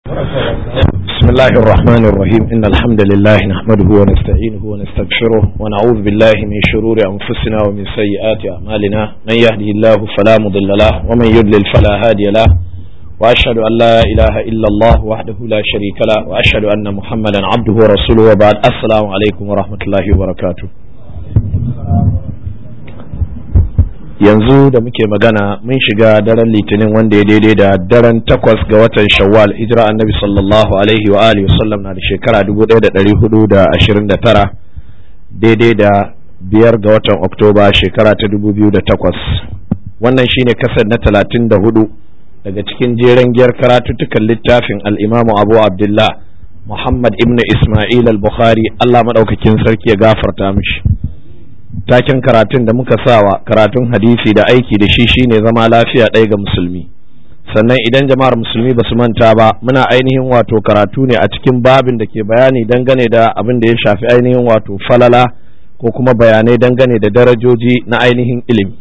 بسم الله الرحمن الرحيم إن الحمد لله نحمده ونستعينه ونستغفره ونعوذ بالله من شرور أنفسنا ومن سيئات أعمالنا من يهده الله فلا مضل له ومن يضلل فلا هادي له وأشهد أن لا إله إلا الله وحده لا شريك له وأشهد أن محمدا عبده ورسوله وبعد السلام عليكم ورحمة الله وبركاته yanzu da muke magana mun shiga daren litinin wanda ya daidai da daren takwas ga watan shawwal hijira annabi sallallahu alaihi wa alihi wasallam na da shekara 1429 daidai da biyar ga watan oktoba shekara ta 2008 wannan shine kasar na 34 daga cikin jeren giyar karatuttukan littafin al'imamu abu abdullah muhammad ibn ismail al-bukhari allah maɗaukakin sarki ya gafarta mishi taken karatun da muka sawa karatun hadisi da aiki da shi shine zama lafiya ɗaya ga musulmi sannan idan jama'ar musulmi ba su manta ba muna ainihin wato karatu ne a cikin babin da ke bayani dangane da abin da ya shafi ainihin wato falala ko kuma bayanai dangane da darajoji na ainihin ilimi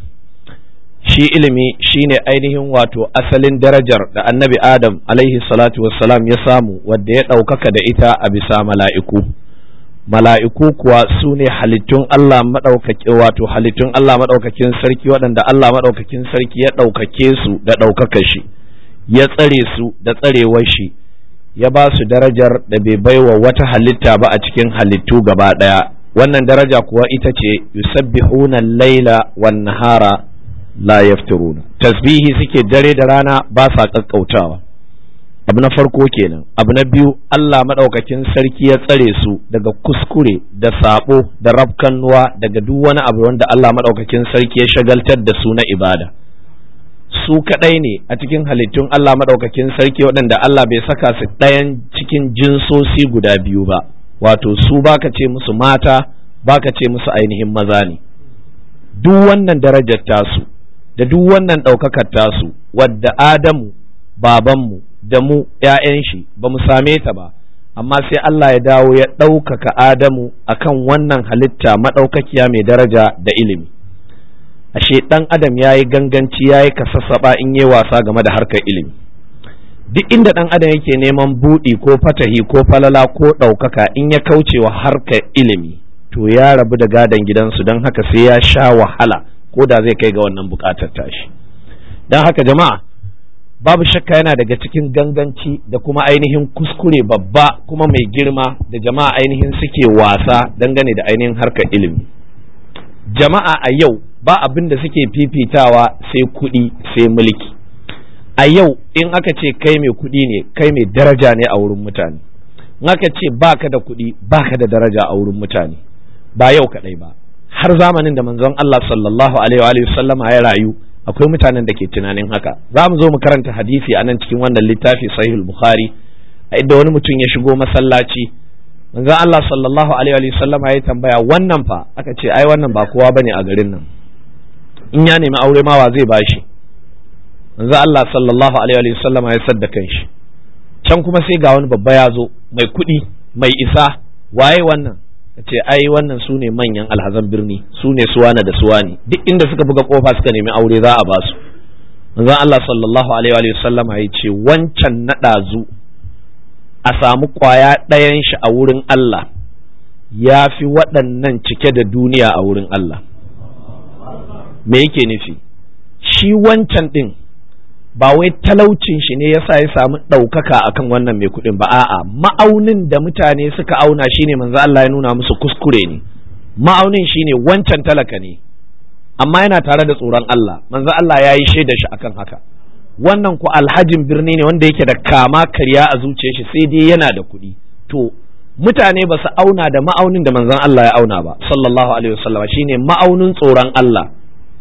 shi ilimi shine ainihin wato asalin darajar da annabi adam alaihi salatu wassalam ya samu wadda ya ɗaukaka da ita a bisa mala'iku mala'iku kuwa su ne halittun Allah maɗaukaki wato halittun Allah maɗaukakin sarki waɗanda Allah maɗaukakin sarki ya ɗaukake su da ɗaukaka shi ya tsare su da tsarewar shi ya ba su darajar da bai baiwa wata halitta ba a cikin halittu gaba ɗaya wannan daraja kuwa ita ce yusabbihuna laila wan nahara la yafturuna tasbihi suke dare da rana ba sa ƙaƙƙautawa abu na farko kenan abu na biyu Allah maɗaukakin sarki ya tsare su daga kuskure da sabo da rafkannuwa daga duk wani abu wanda Allah maɗaukakin sarki ya shagaltar da su na ibada su kaɗai ne a cikin halittun Allah maɗaukakin sarki waɗanda Allah bai saka su ɗayan cikin jinsosi guda biyu ba wato su baka ce musu mata baka ce musu ainihin maza ne duk wannan darajar tasu da duk wannan ɗaukakar tasu wadda Adamu babanmu da mu ‘ya'yan shi ba mu same ta ba, amma sai Allah ya dawo ya ɗaukaka Adamu akan wannan halitta maɗaukakiya mai daraja da ilimi. Ashe ɗan Adam ya yi ganganci ya yi kasassaɓa in yi wasa game da harkar ilimi. Duk inda ɗan Adam yake neman buɗi ko fatahi ko falala ko ɗaukaka in ya kauce wa harkar ilimi, to ya rabu da gadon gidansu don haka sai ya sha wahala ko da zai kai ga wannan buƙatar tashi. Don haka jama'a. babu shakka yana daga cikin ganganci da kuma ainihin kuskure babba kuma mai girma da jama'a ainihin suke wasa dangane da ainihin harkar ilimi jama'a a yau ba abin da suke fifitawa sai kuɗi sai mulki a yau in aka ce kai mai kuɗi ne kai mai daraja ne a wurin mutane in aka ce baka da kuɗi baka da daraja a wurin mutane ba yau kaɗai ba har zamanin da manzon Allah sallallahu alaihi wa sallama ya rayu akwai mutanen da ke tunanin haka za mu zo mu karanta hadisi a nan cikin wannan littafi sahihul bukhari a inda wani mutum ya shigo masallaci manzon Allah sallallahu alaihi wa sallama ya tambaya wannan fa aka ce ai wannan ba kowa bane a garin nan in ya nemi aure ma wa zai bashi manzon Allah sallallahu alaihi wa sallama ya sadda kanshi can kuma sai ga wani babba ya zo mai kuɗi mai isa waye wannan ce ai wannan su ne manyan alhazan birni su ne suwana da suwani duk inda suka buga kofa suka nemi aure za a basu manzon Allah sallallahu alaihi wa sallama ya ce wancan na ɗazu a samu ƙwaya ɗayan shi a wurin Allah ya fi waɗannan cike da duniya a wurin Allah me yake nufi shi wancan ɗin ba wai talaucin shi ne yasa ya samu ɗaukaka akan wannan mai kuɗin ba a'a ma'aunin da mutane suka auna shine manzo Allah ya nuna musu kuskure ne ma'aunin shine wancan talaka ne amma yana tare da tsoron Allah manzo Allah ya yi shaida shi akan haka wannan ku alhajin birni ne wanda yake da kama karya a zuciyar shi sai dai yana da kuɗi to mutane ba su auna da ma'aunin da manzon Allah ya auna ba sallallahu alaihi wasallam shine ma'aunin tsoron Allah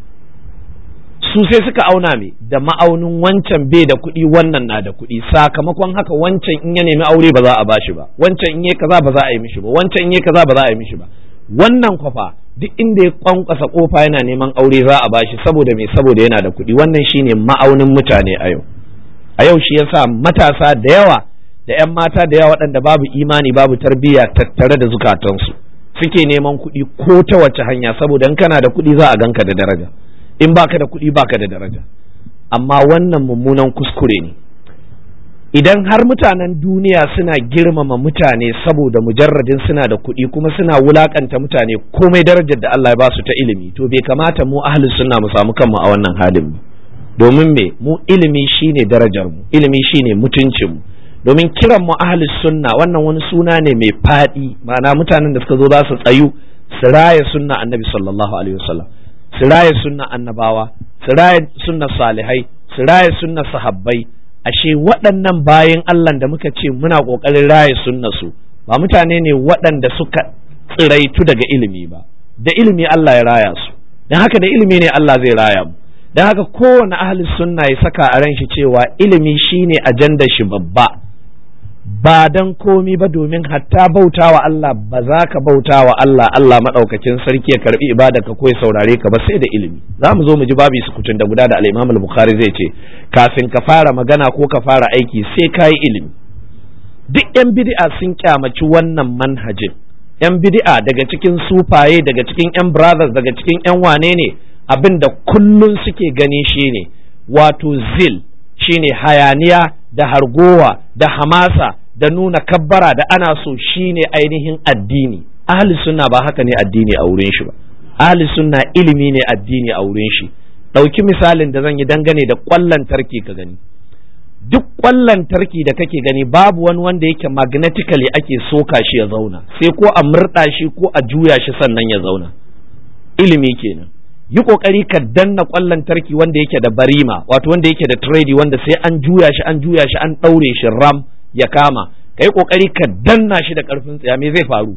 su sai suka auna me da ma'aunin wancan bai da kuɗi wannan na da kuɗi sakamakon haka wancan in ya nemi aure ba za a bashi ba wancan in yi kaza ba za a yi mishi ba wancan in yi kaza ba za a yi mishi ba wannan kwafa duk inda ya kwankwasa kofa yana neman aure za a bashi saboda me saboda yana da kuɗi wannan shine ma'aunin mutane a yau a yau shi yasa matasa da yawa da 'yan mata da yawa waɗanda babu imani babu tarbiyya tattare da zukatansu suke neman kuɗi ko ta wace hanya saboda in kana da kuɗi za a ganka da daraja in baka da kuɗi baka da daraja amma wannan mummunan kuskure ne idan har mutanen duniya suna girmama mutane saboda mujarradin suna da kuɗi kuma suna wulakanta mutane komai darajar da Allah ya ba su ta ilimi to bai kamata mu ahlus sunna mu samu kanmu a wannan halin ba domin me mu ilimi shine darajar mu ilimi shine mutuncin mu domin kiran mu ahlus sunna wannan wani suna ne mai faɗi ma'ana mutanen da suka zo za su tsayu su raya sunna annabi sallallahu alaihi wasallam su raya sunna annabawa su raya sunna salihai su raya sunna sahabbai ashe waɗannan bayan Allah da muka ce muna ƙoƙarin raya sunna su ba mutane ne waɗanda suka tsiraitu daga ilimi ba da ilimi Allah ya raya su don haka da ilimi ne Allah zai raya mu don haka kowane ahli sunna ya saka a ran shi cewa ilimi shine ajanda shi babba ba dan komi ba domin hatta bauta wa Allah ba za ka bauta wa Allah Allah maɗaukakin sarki ya karbi ibada ka ko ya saurare ka ba sai da ilimi za mu zo mu ji babu sukutun da guda da al-Imam al-Bukhari zai ce kafin ka fara magana ko ka fara aiki sai ka yi ilimi duk yan bid'a sun kyamaci wannan manhajin yan bid'a daga cikin sufaye daga cikin yan brothers daga cikin yan wane ne abin da kullun suke gani shine wato zil shine hayaniya da hargowa da hamasa da nuna kabbara da ana so shine ainihin addini ahli sunna ba haka ne addini a wurin shi ba ahli sunna ilimi ne addini a wurin shi ɗauki misalin da zan yi dangane da ƙwallon tarki ka gani duk ƙwallon tarki da kake gani babu wani wanda yake magnetically ake soka shi ya zauna sai ko a murɗa shi ko a juya shi sannan ya zauna ilimi kenan yi kokari ka danna kwallon tarki wanda yake da barima wato wanda yake da trade wanda sai an juya shi an juya shi an daure shi ram ya kama ka yi kokari ka danna shi da karfin tsaya me zai faru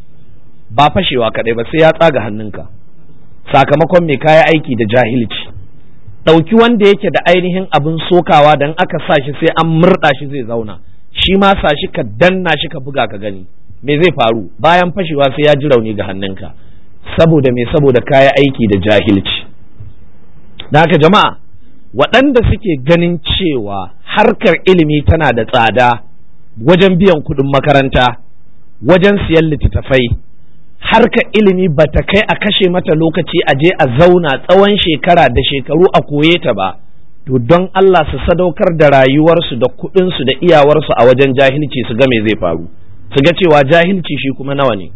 ba fashewa kadai ba sai ya tsaga hannunka sakamakon mai kaya aiki da jahilci ɗauki wanda yake da ainihin abin sokawa dan aka sa shi sai an murɗa shi zai zauna shi ma sa shi ka danna shi ka buga ka gani me zai faru bayan fashewa sai ya ji rauni ga hannunka saboda me saboda kaya aiki da jahilci da haka jama'a waɗanda suke ganin cewa harkar ilimi tana da tsada wajen biyan kuɗin makaranta wajen siyan littattafai harkar ilimi ba ta kai a kashe mata lokaci a je a zauna tsawon shekara da shekaru a koye ta ba to don Allah su sadaukar da rayuwarsu da kuɗinsu da iyawarsu a wajen jahilci su ga me zai faru su ga cewa jahilci shi kuma nawa ne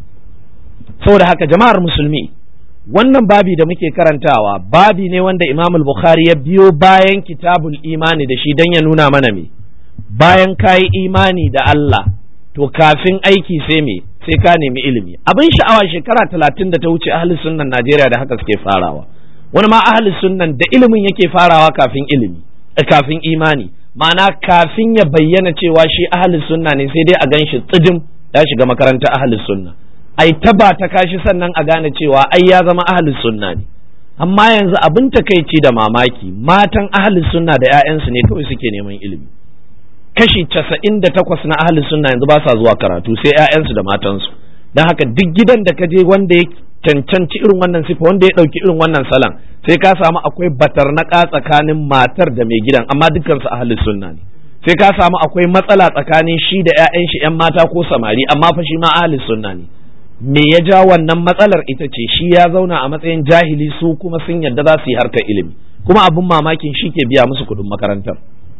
saboda haka jama'ar musulmi wannan babi da muke karantawa babi ne wanda imam bukhari ya biyo bayan kitabul imani da shi don ya nuna mana me bayan ka yi imani da Allah to kafin aiki sai me sai ka nemi ilimi abin sha'awa shekara talatin da ta wuce ahli sunnan Najeriya da haka suke farawa wani ma ahli sunnan da ilimin yake farawa kafin ilimi kafin imani ma'ana kafin ya bayyana cewa shi ahli sunna ne sai dai a gan shi tsijim ya shiga makarantar ahli sunna ai taba ta kashi sannan a gane cewa ai ya zama ahlus sunna ne amma yanzu abin takaici da mamaki matan ahlus sunna da 'ya'yansu ne kawai suke neman ilimi kashi casa'in da takwas na ahlus sunna yanzu ba sa zuwa karatu sai 'ya'yansu da matansu don haka duk gidan da ka je wanda ya cancanci irin wannan sifa wanda ya ɗauki irin wannan salon sai ka samu akwai batarnaka tsakanin matar da mai gidan amma dukkansu ahlus sunna ne sai ka samu akwai matsala tsakanin shi da 'ya'yan shi 'yan mata ko samari amma fa shi ma ahlus sunna ne me ya ja wannan matsalar ita ce shi ya zauna a matsayin jahili su kuma sun yadda za su yi harkar ilimi kuma abin mamakin shi ke biya musu kudin makarantar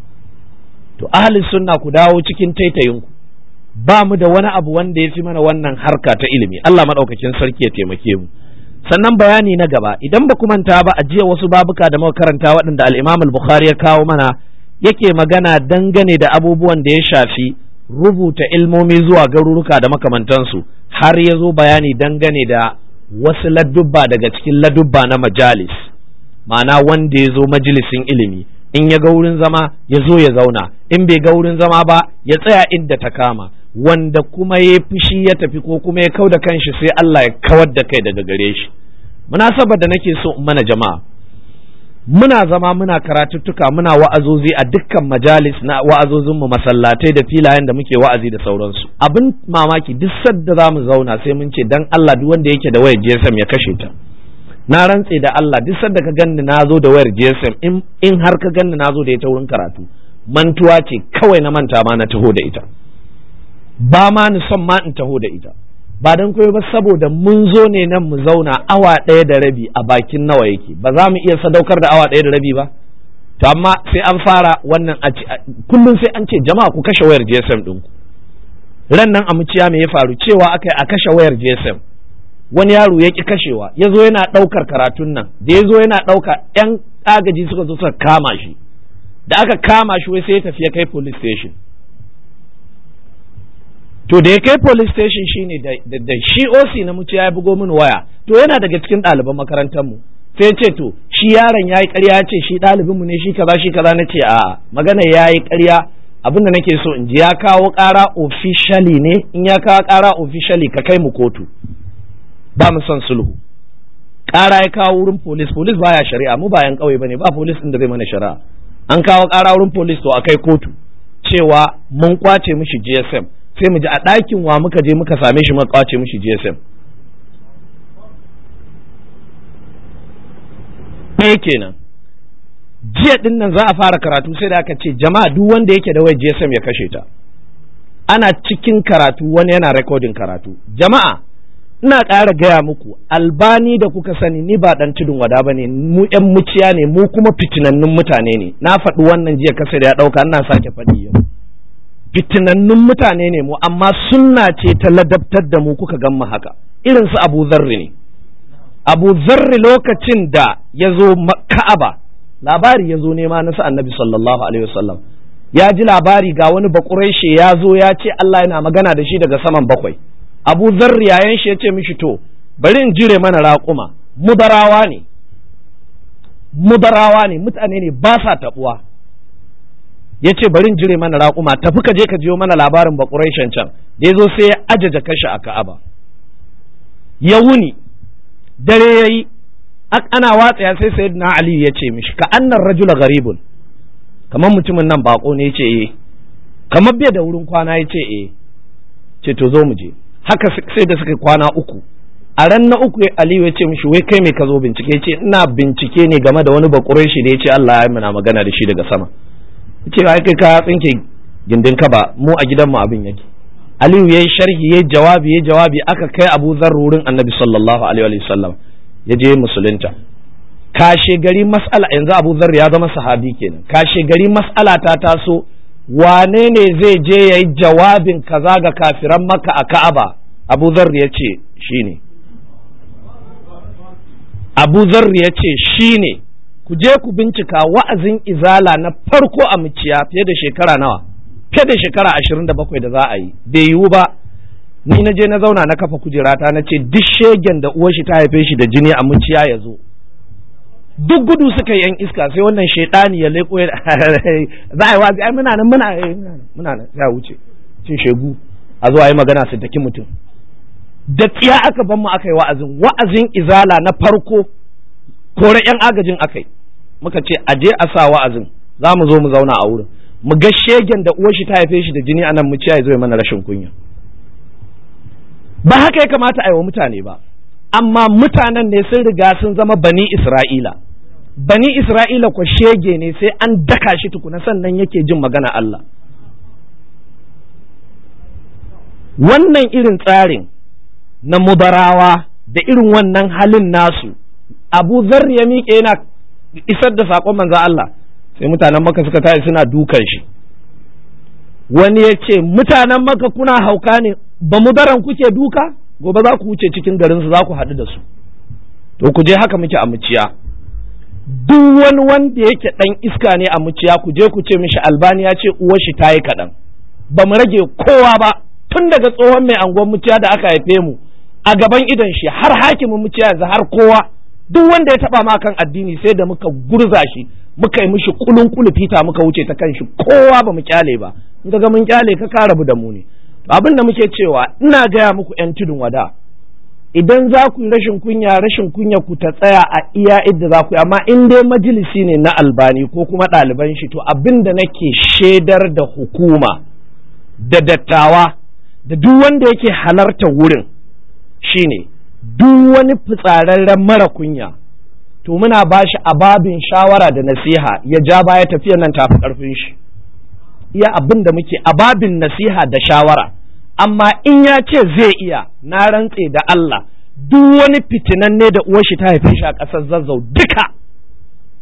to ahli sunna ku dawo cikin taitayinku ba mu da wani abu wanda ya fi mana wannan harka ta ilimi Allah maɗaukakin sarki ya taimake mu sannan bayani na gaba idan ba ku manta ba a jiya wasu babuka da muka karanta waɗanda al-Imam al-Bukhari ya kawo mana yake magana dangane da abubuwan da ya shafi rubuta ilmomi zuwa garuruka da makamantansu har ya zo bayani dangane da wasu ladubba daga cikin ladubba na majalis ma'ana wanda ya zo majalisin ilimi in ya ga wurin zama ya zo ya zauna in bai ga wurin zama ba ya tsaya inda ta kama wanda kuma ya fushi ya tafi ko kuma ya kau da kanshi sai Allah ya kawar da kai daga gare shi munasabar da nake so in mana jama'a muna zama muna karatuttuka muna wa'azozi a dukkan majalis na wa'azozin mu masallatai da filayen da muke wa'azi da sauransu abin mamaki duk sadda za mu zauna sai mun ce dan Allah duk wanda yake da wayar GSM ya kashe ta na rantse da Allah duk sadda ka ganni na zo da wayar GSM in, in har ka ganni na zo da ita wurin karatu mantuwa ce kawai na manta ma na taho da ita ba ma ni son ma in taho da ita ba don koyo ba saboda mun zo ne nan mu zauna awa ɗaya da rabi a bakin nawa yake ba za mu iya sadaukar da awa ɗaya da rabi ba to amma sai an fara wannan a kullum sai an ce jama'a ku kashe wayar GSM ɗinku ran nan a muciya me ya faru cewa aka a kashe wayar GSM wani yaro ya ki kashewa ya zo yana ɗaukar karatun nan da ya zo yana ɗauka ‘yan agaji suka zo suka kama shi da aka kama shi wai sai ya tafi ya kai police station to da ya kai police station shine da, da, shi OC na muciya ya bugo mini waya to yana daga cikin ɗaliban makarantar mu sai ce to shi yaron yayi ƙarya ce shi ɗalibin mu ne shi kaza shi kaza na ce a magana yayi ƙarya abinda nake so in ji ya kawo ƙara officially ne in ya kawo ƙara officially ka kai mu kotu ba mu son sulhu ƙara ya kawo wurin polis polis baya shari'a mu bayan ƙauye bane ba polis ɗin da zai mana shari'a an kawo ƙara wurin polis to akai kotu cewa mun kwace mishi GSM sai mu ji a ɗakin wa muka je muka same shi muka kwace mishi GSM ɗaya kenan jiya ɗin nan za a fara karatu sai da aka ce jama'a duk wanda yake da wai GSM ya kashe ta ana cikin karatu wani yana rekodin karatu jama'a ina ƙara gaya muku albani da kuka sani ni ba ɗan tudun wada ba ne mu ƴan muciya ne mu kuma fitinannun mutane ne na faɗi wannan jiya kasa da ya ɗauka ina sake faɗi yau fitinannun mutane ne mu amma sunna ce ta ladabtar da mu kuka gan mu haka irin su abu zarri ne abu zarri lokacin da ya zo ka'aba labari ya zo nema na sa annabi sallallahu alaihi wasallam ya ji labari ga wani bakureshe ya zo ya ce Allah yana magana da shi daga saman bakwai abu zarri yayan shi ya ce mishi to bari in jire mana raƙuma mudarawa ne mudarawa ne mutane ne ba sa taɓuwa ya ce bari in jire mana raƙuma tafi ka je ka jiyo mana labarin bakureshen can da ya zo sai ya ajaja kashi a ka'aba ya wuni dare ya yi ana watsa sai sayyidina ali ya ce mishi ka annar rajula garibun kamar mutumin nan bako ne ya ce eh kamar bai da wurin kwana ya ce eh ce to zo mu je haka sai da suka kwana uku a ran na uku aliyu ya ce mishi wai kai me ka zo bincike ce ina bincike ne game da wani bakurai shi da ya ce Allah ya muna magana da shi daga sama ce ai kai ka tsinke gindin ka ba mu a gidan mu abin yake aliyu yayi sharhi yayi jawabi yayi jawabi aka kai Abu Dharr wurin Annabi sallallahu alaihi wa sallam ya je musulunta kashe gari mas'ala yanzu Abu Dharr ya zama sahabi kenan kashe gari mas'ala ta taso wane ne zai je ya yi jawabin kaza ga kafiran maka a ka'aba abu zarri ya ce shi ne abu zarri ya ce shi ne ku je ku bincika wa'azin izala na farko a muciya fiye da shekara nawa fiye da shekara ashirin da bakwai da za a yi bai yiwu ba ni na je na zauna na kafa kujerata na ce duk shegen da uwar shi ta haife shi da jini a muciya ya zo duk gudu suka yi yan iska sai wannan shaidani ya leko ya za a yi wazi ai muna nan muna muna nan ya wuce cin shegu a zo a yi magana su daki mutum da tsiya aka ban mu aka yi wa'azin wa'azin izala na farko kore yan agajin aka yi muka ce a je a sa wa'azin za mu zo mu zauna a wurin mu ga shegen da uwar shi ta haife shi da jini anan mu ciya ya zo ya mana rashin kunya ba haka ya kamata a yi wa mutane ba amma mutanen ne sun riga sun zama bani Isra'ila. Bani Isra'ila kwa shege ne sai an daka shi tukuna sannan yake jin magana Allah. Wannan irin tsarin na mubarawa da irin wannan halin nasu, Abu Zar ya miƙe yana isar da saƙon manzo Allah, sai mutanen maka suka tashi suna dukan shi. Wani ya ce, Mutanen maka kuna hauka ne, ba mudaran kuke duka? gobe za ku wuce cikin garinsu za ku haɗu da su to ku je haka muke a muciya duk wani wanda yake ɗan iska ne a muciya ku je ku ce mishi albani ya ce uwar shi ta yi kaɗan ba mu rage kowa ba tun daga tsohon mai anguwan muciya da aka haife mu a gaban idon shi har hakimin muciya yanzu har kowa duk wanda ya taba ma kan addini sai da muka gurza shi muka yi mishi kulun kulufita muka wuce ta kan shi kowa ba mu kyale ba in ga mun kyale ka ka rabu da mu ne abin da muke cewa ina gaya muku 'yan tudun wada idan za ku yi rashin kunya rashin kunya ku ta tsaya a iya idda za ku yi amma in dai majalisi ne na albani ko kuma ɗaliban shi to abin da nake shaidar da hukuma da dattawa da duk wanda yake halarta wurin shine duk wani fitsararren mara kunya to muna ba shi ababin shawara da nasiha ya ja baya tafiya nan tafi ƙarfin shi iya abin da muke ababin nasiha da shawara amma in ya ce zai iya na rantse da Allah duk wani fitinanne da uwar shi ta haife shi a ƙasar zazzau duka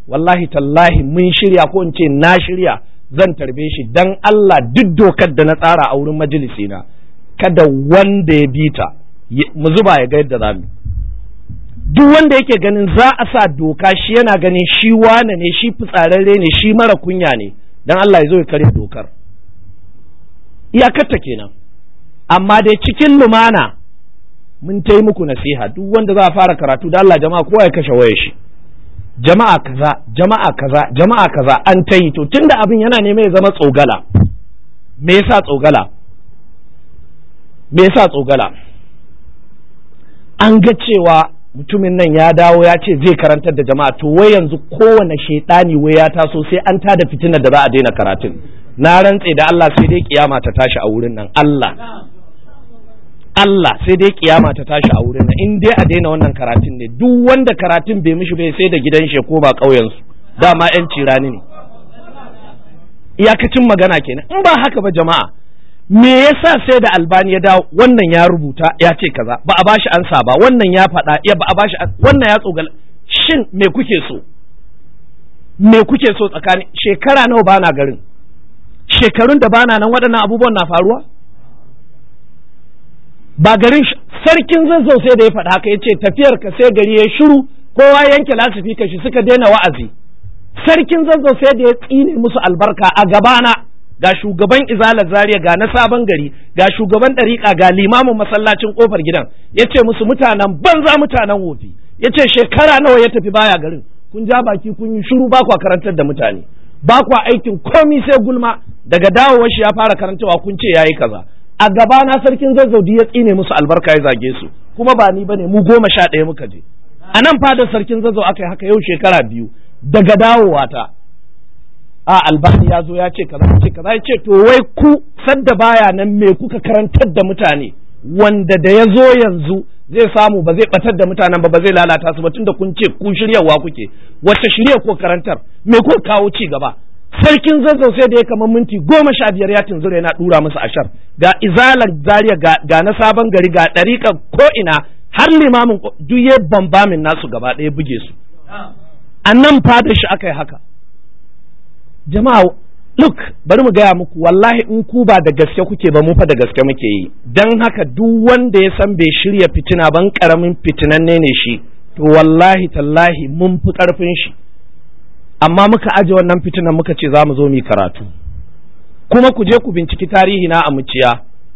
wallahi tallahi mun shirya ko in ce na shirya zan tarbe shi dan Allah duk dokar da na tsara a wurin majalisi na kada wanda ya bi ta mu zuba ya ga yadda za mu duk wanda yake ganin za a sa doka shi yana ganin shi wane ne shi fitsararre ne shi mara kunya ne dan Allah ya zo ya kare dokar iyakarta kenan amma dai cikin lumana mun ta yi muku nasiha duk wanda za a fara karatu da Allah jama'a kowa ya kashe wayar shi jama'a kaza jama'a kaza jama'a kaza an ta yi to tunda abin yana neman ya zama tsogala me yasa tsogala me yasa tsogala an ga cewa mutumin nan ya dawo ya ce zai karantar da jama'a to wai yanzu kowane shaidani wai ya taso sai an tada fitinar da za a daina karatun na rantse da Allah sai dai kiyama ta tashi a wurin nan Allah Allah sai dai kiyama ta tashi a wurin nan in dai a daina wannan karatun ne duk wanda karatun bai mishi bai sai da gidan shi ko ba ƙauyen su dama yan cirani ne iyakacin magana kenan in ba haka ba jama'a me yasa sai da albani ya dawo wannan ya rubuta ya ce kaza ba a bashi ansa ba wannan ya faɗa ya ba a bashi wannan ya tsogal shin me kuke so me kuke so tsakani shekara nawa bana garin shekarun da bana nan waɗannan abubuwan na faruwa ba garin sarkin zazzau sai da ya faɗa haka ya ce tafiyar ka sai gari ya shiru kowa yanke lasifika shi suka daina wa'azi sarkin zazzau sai da ya tsine musu albarka a gabana ga shugaban izalar zaria ga na sabon gari ga shugaban ɗariƙa ga limamin masallacin ƙofar gidan ya ce musu mutanen banza mutanen wofi ya ce shekara nawa ya tafi baya garin kun ja baki kun yi shiru ba kwa karantar da mutane ba kwa aikin komi sai gulma daga dawowar shi ya fara karantawa kun ce yayi kaza a gaba na sarkin zazzaudi ya tsine musu albarka ya zage su kuma ba ni bane mu goma sha ɗaya muka je a nan fadar sarkin zazzau aka yi haka yau shekara biyu daga dawowa ta a albani ya zo ya ce kaza ya ce kaza ya ce to wai ku sadda baya nan me kuka karantar da mutane wanda da ya zo yanzu zai samu ba zai batar da mutanen ba ba zai lalata su ba tunda kun ce ku shiryawa kuke wacce shirya ko karantar me ko kawo ci gaba sarkin zazzau sai da ya kama minti goma sha biyar ya tunzura yana dura musu ashar ga izalar zaria ga na sabon gari ga ɗariƙar ko ina har limamin duk ya bambamin nasu gaba ɗaya buge su a nan fadar shi aka yi haka jama'a look bari mu gaya muku wallahi in ku ba da gaske kuke ba mu fa da gaske muke yi don haka duk wanda ya san bai shirya fitina ban karamin fitinanne ne shi to wallahi tallahi mun fi karfin shi amma muka aje wannan fitinan muka ce za mu zo mu karatu kuma ku je ku binciki tarihi na a muciya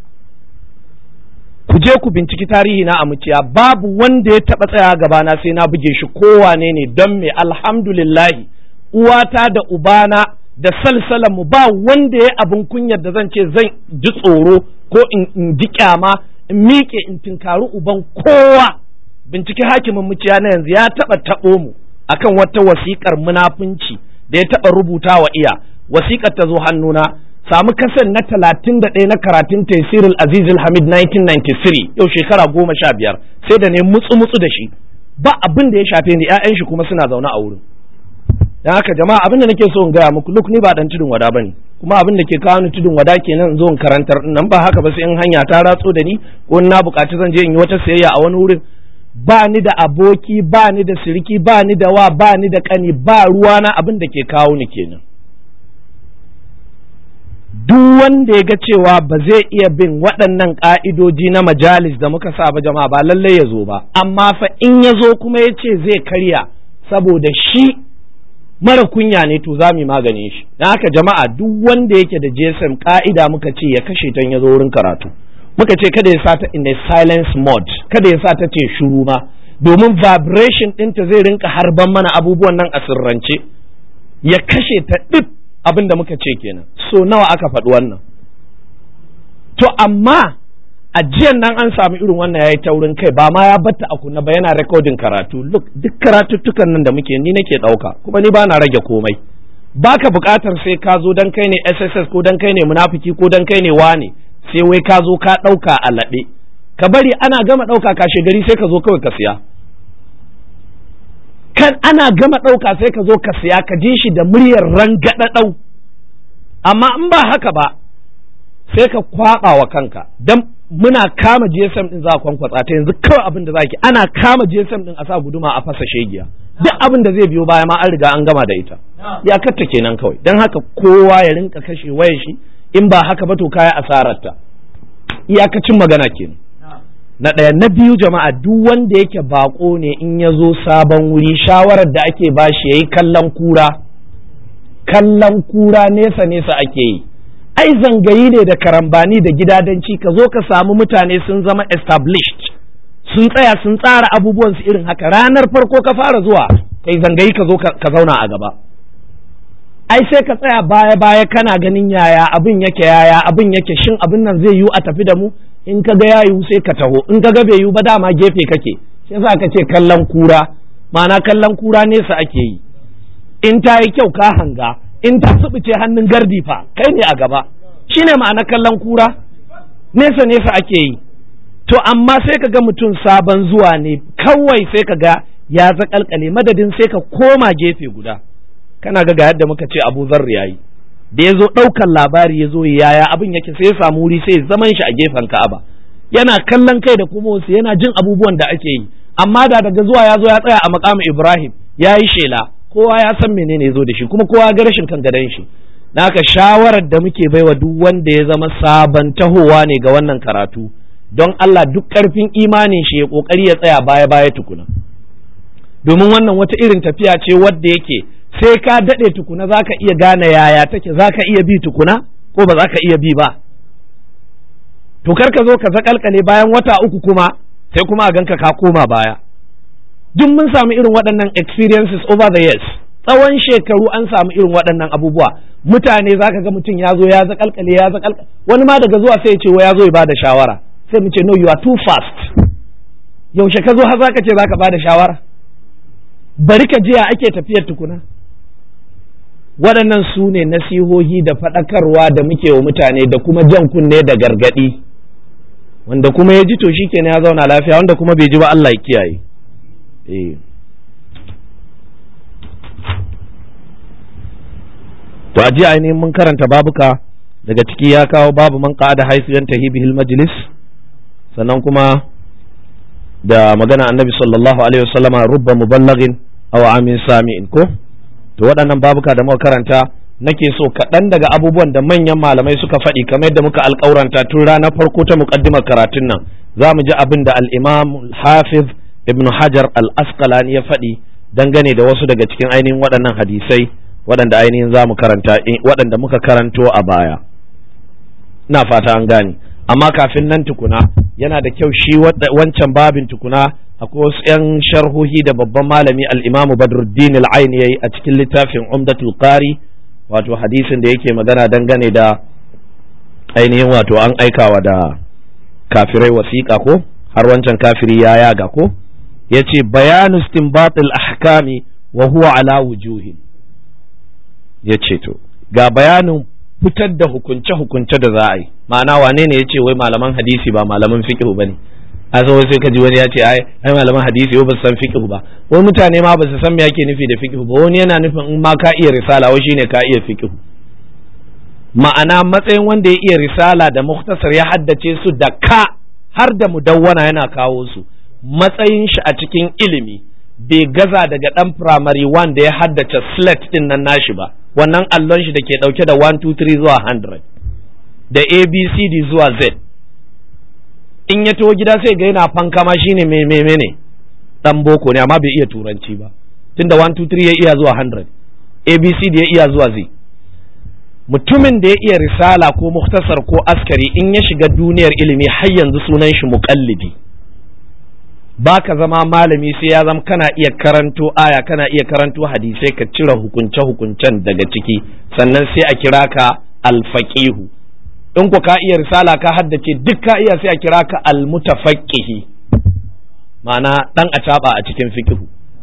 ku je ku binciki tarihi na a muciya babu wanda ya taɓa tsaya gabana sai na buge shi kowane ne don me alhamdulillahi uwata da ubana da salsalan mu ba wanda ya abin kunyar da zan ce zan ji tsoro ko in ji kyama in miƙe in tinkari uban kowa binciki hakimin muciya na yanzu ya taɓa taɓo mu akan wata wasiƙar munafunci da ya taɓa rubuta wa iya wasiƙar ta zo hannuna samu kasan na talatin da ɗaya na karatun taisirul azizul hamid 1993 yau shekara goma sha biyar sai da ne mutsu mutsu da shi ba abin da ya shafe ni 'ya'yan shi kuma suna zaune a wurin dan haka jama'a abin da nake so in gaya muku luk ni ba dan tudun wada bane kuma abin da ke kawo ni tudun wada kenan zo in karantar nan ba haka ba sai in hanya ta ratso da ni ko na buƙaci zan je in yi wata sayayya a wani wurin ba ni da aboki ba ni da siriki ba ni da wa ba ni da kani ba ruwana abin da ke kawo ni kenan duk wanda ya ga cewa ba zai iya bin waɗannan ƙa'idoji na majalis da muka sa ba jama'a ba lallai ya zo ba amma fa in ya zo kuma ya ce zai karya saboda shi mara kunya ne to za mu maganin shi don haka jama'a duk wanda yake da gsm ƙa'ida muka ce ya kashe ta ya zo wurin karatu muka ce kada ya sa ta in a silence mode kada ya sa ta ce shuru ma domin vibration ɗinta zai rinka harban mana abubuwan nan a sirrance ya kashe ta ɗip abin da muka ce kenan so nawa aka faɗi wannan to amma a jiyan nan an samu irin wannan ya yi taurin kai ba ma ya batta a kunna ba yana rekodin karatu look duk karatuttukan nan da muke ni nake ɗauka kuma ni ba na rage komai baka buƙatar sai ka zo dan kai ne sss ko dan kai ne munafiki ko dan kai ne wane sai wai ka zo ka ɗauka a laɓe ka bari ana gama ɗauka kashe gari sai ka zo kawai ka siya kan ana gama ɗauka sai ka zo ka siya ka ji shi da muryar rangaɗaɗau amma in ba haka ba sai ka kwaɓa wa kanka don muna kama GSM ɗin za a kwankwatsa ta yanzu kawai abin da za ki ana kama GSM ɗin a sa guduma a fasa shegiya duk abin da zai biyo baya ma an riga an gama da ita ya katta kenan kawai don haka kowa ya rinka kashe wayar shi in ba haka ba to kaya asararta iyakacin magana kenan na ɗaya na biyu jama'a duk wanda yake bako ne in ya zo sabon wuri shawarar da ake bashi ya yi kallon kura kallon kura nesa nesa ake yi ai zangayi ne da karambani da gidadanci ka zo ka samu mutane sun zama established sun tsaya sun tsara abubuwan su irin haka ranar farko ka fara zuwa kai zangayi ka zo ka zauna a gaba ai sai ka tsaya baya baya kana ganin yaya abin yake yaya abin yake shin abin nan zai yiwu a tafi da mu in ka ga ya yiwu sai ka taho in ka ga bai yiwu ba dama gefe kake shi yasa ka ce kallon kura ma'ana kallon kura nesa ake yi in ta yi kyau ka hanga in ta subuce hannun gardi fa kai ne a gaba shine ma'ana kallon kura nesa nesa ake yi to amma sai ka ga mutum sabon zuwa ne kawai sai ka ga ya zakalkale madadin sai ka koma gefe guda kana ga ga yadda muka ce abu zarri yayi da ya zo ɗaukan labari ya zo yaya abin yake sai ya samu wuri sai zaman shi a gefen ka'aba yana kallon kai da kuma wasu yana jin abubuwan da ake yi amma da daga zuwa ya zo ya tsaya a makamin ibrahim ya yi shela kowa ya san menene ya zo da shi kuma kowa ga rashin kan gadon shi naka shawarar da muke baiwa duk wanda ya zama sabon tahowa ne ga wannan karatu don Allah duk ƙarfin imanin shi ya ƙoƙari ya tsaya baya baya tukuna domin wannan wata irin tafiya ce wadda yake sai ka daɗe tukuna za ka iya gane yaya take za ka iya bi tukuna ko ba za ka iya bi ba to kar ka zo ka zakalkale bayan wata uku kuma sai kuma a ganka ka koma baya duk mun samu irin waɗannan experiences over the years tsawon shekaru an samu irin waɗannan abubuwa mutane za ka ga mutum ya zo ya zakalkale ya zakalkale wani ma daga zuwa sai ya ce wa ya zo ya bada shawara sai mu ce no you are too fast yaushe ka zo har za ka ce za ka bada shawara bari ka jiya ake tafiyar tukuna waɗannan su ne nasihohi da faɗakarwa da muke wa mutane da kuma jan kunne da gargaɗi wanda kuma ya ji to shi kenan ya zauna lafiya wanda kuma bai ji ba Allah ya kiyaye to a jiya ainihin mun karanta babuka daga ciki ya kawo babu man da haisu yan tahibihil majlis sannan kuma da magana annabi sallallahu alaihi wasallama rubba muballagin aw amin sami'in ko to waɗannan babuka da muka karanta nake so kaɗan daga abubuwan da manyan malamai suka faɗi kamar yadda muka alƙauranta tun ranar farko ta muƙaddimar karatun nan za mu ji abin da al-imam hafiz ibn hajar al-asqalani ya faɗi dangane da wasu daga cikin ainihin waɗannan hadisai waɗanda ainihin za mu karanta waɗanda muka karanto a baya ina fata an gane amma kafin nan tukuna yana da kyau shi wancan babin tukuna akwai wasu 'yan sharhohi da babban malami al'imamu badruddin al'ain ya yi a cikin littafin umdatul qari wato hadisin da yake magana dangane da ainihin wato an aikawa da kafirai wasiƙa ko har wancan kafiri ya yaga ko ya ce bayanu istinbatil ahkami wa huwa ala wujuhin ya ce to ga bayanin fitar da hukunce-hukunce da za a yi ma'ana wane ne ya ce wai malaman hadisi ba malaman fiqh ba ne a zo sai ka ji wani ya ce ai ai malaman hadisi ba su san fiqh ba wani mutane ma ba su san me yake nufi da fiqh ba wani yana nufin in ma ka iya risala wai shine ka iya fiqh ma'ana matsayin wanda ya iya risala da muktasar ya haddace su da ka har da mudawwana yana kawo su matsayin shi a cikin ilimi bai gaza daga dan primary one da ya haddace slate din nan nashi ba wannan allon shi da ke dauke da 1 2 3 zuwa 100 da abcd zuwa z in ya taho gida sai ga yana fankama shine me me ne dan boko ne amma bai iya turanci ba tunda 1 2 3 ya iya zuwa 100 abcd ya iya zuwa z mutumin da ya iya risala ko muktasar ko askari in ya shiga duniyar ilimi har yanzu sunan shi muqallidi ba ka zama malami sai ya zama kana iya karanto aya kana iya karanto hadisai ka cire hukunce hukuncen daga ciki sannan sai a kira ka alfaqihu in ku ka iya risala ka haddace duk ka iya sai a kira ka almutafaqqihi ma'ana dan acaba a cikin fiqhu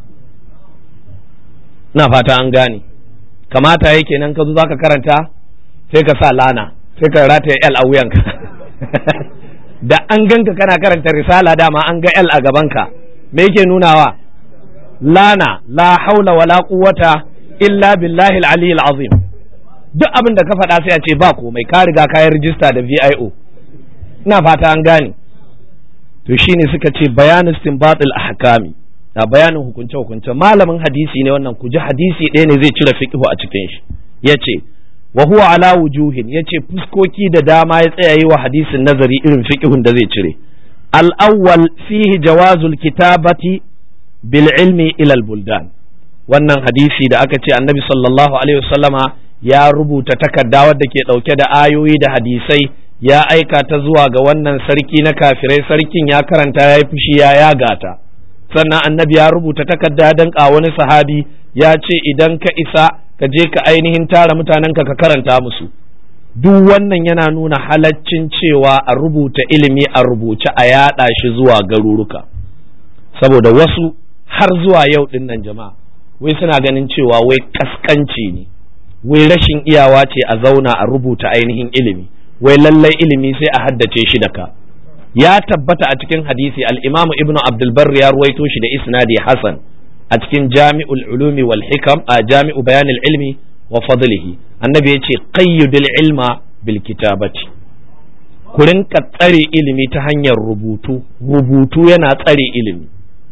na fata an gane kamata yake nan ka zo zaka karanta sai ka sa lana sai ka rataya L a wuyanka da an ganka kana karanta risala dama an ga L a gabanka me yake nunawa lana la haula wala quwwata illa billahi al-aliyyil azim duk abin da ka faɗa sai a ce ba komai ka riga ka yi rijista da VIO ina fata an gane to shine suka ce bayan istinbatul ahkami a bayanin hukunce hukunce malamin hadisi ne wannan ku ji hadisi ɗaya ne zai cire fiqhu a cikin shi yace wa huwa ala wujuhin yace fuskoki da dama ya tsaya yi wa hadisin nazari irin fiqhun da zai cire al awwal fihi jawazul kitabati bil ilmi ila al buldan wannan hadisi da aka ce annabi sallallahu alaihi wasallama ya rubuta takarda wadda ke dauke da ayoyi da hadisai ya aika ta zuwa ga wannan sarki na kafirai sarkin ya karanta ya yi fushi ya yaga ta sannan annabi ya rubuta takarda don wani sahabi ya ce idan ka isa ka je ka ainihin tara mutanenka ka karanta musu duk wannan yana nuna halaccin cewa a rubuta ilimi a rubuce a yaɗa shi zuwa garuruka saboda wasu har zuwa yau ɗin nan jama'a wai suna ganin cewa wai kaskanci ne wai rashin iyawa ce a zauna a rubuta ainihin ilimi wai lallai ilimi sai a haddace shi da ka ya tabbata a cikin hadisi al-imam ibnu abdul barr ya ruwaito shi da isnadi hasan a cikin jami'ul ulumi wal hikam a jami'u bayanil ilmi wa fadlihi annabi ya ce qayyidul ilma bil kitabati ku rinka tsare ilimi ta hanyar rubutu rubutu yana tsare ilimi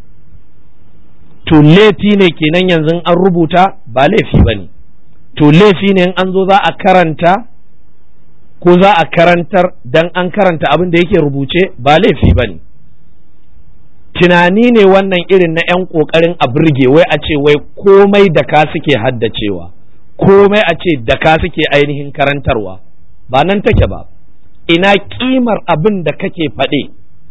to laifi ne kenan yanzu an rubuta ba laifi ba ne to laifi ne in an zo za a karanta ko za a karantar dan an karanta abin da yake rubuce ba laifi ba ne tunani ne wannan irin na 'yan ƙoƙarin a burge wai a ce wai komai da ka suke haddacewa komai a ce da ka suke ainihin karantarwa ba nan take ba ina kimar abin da kake faɗe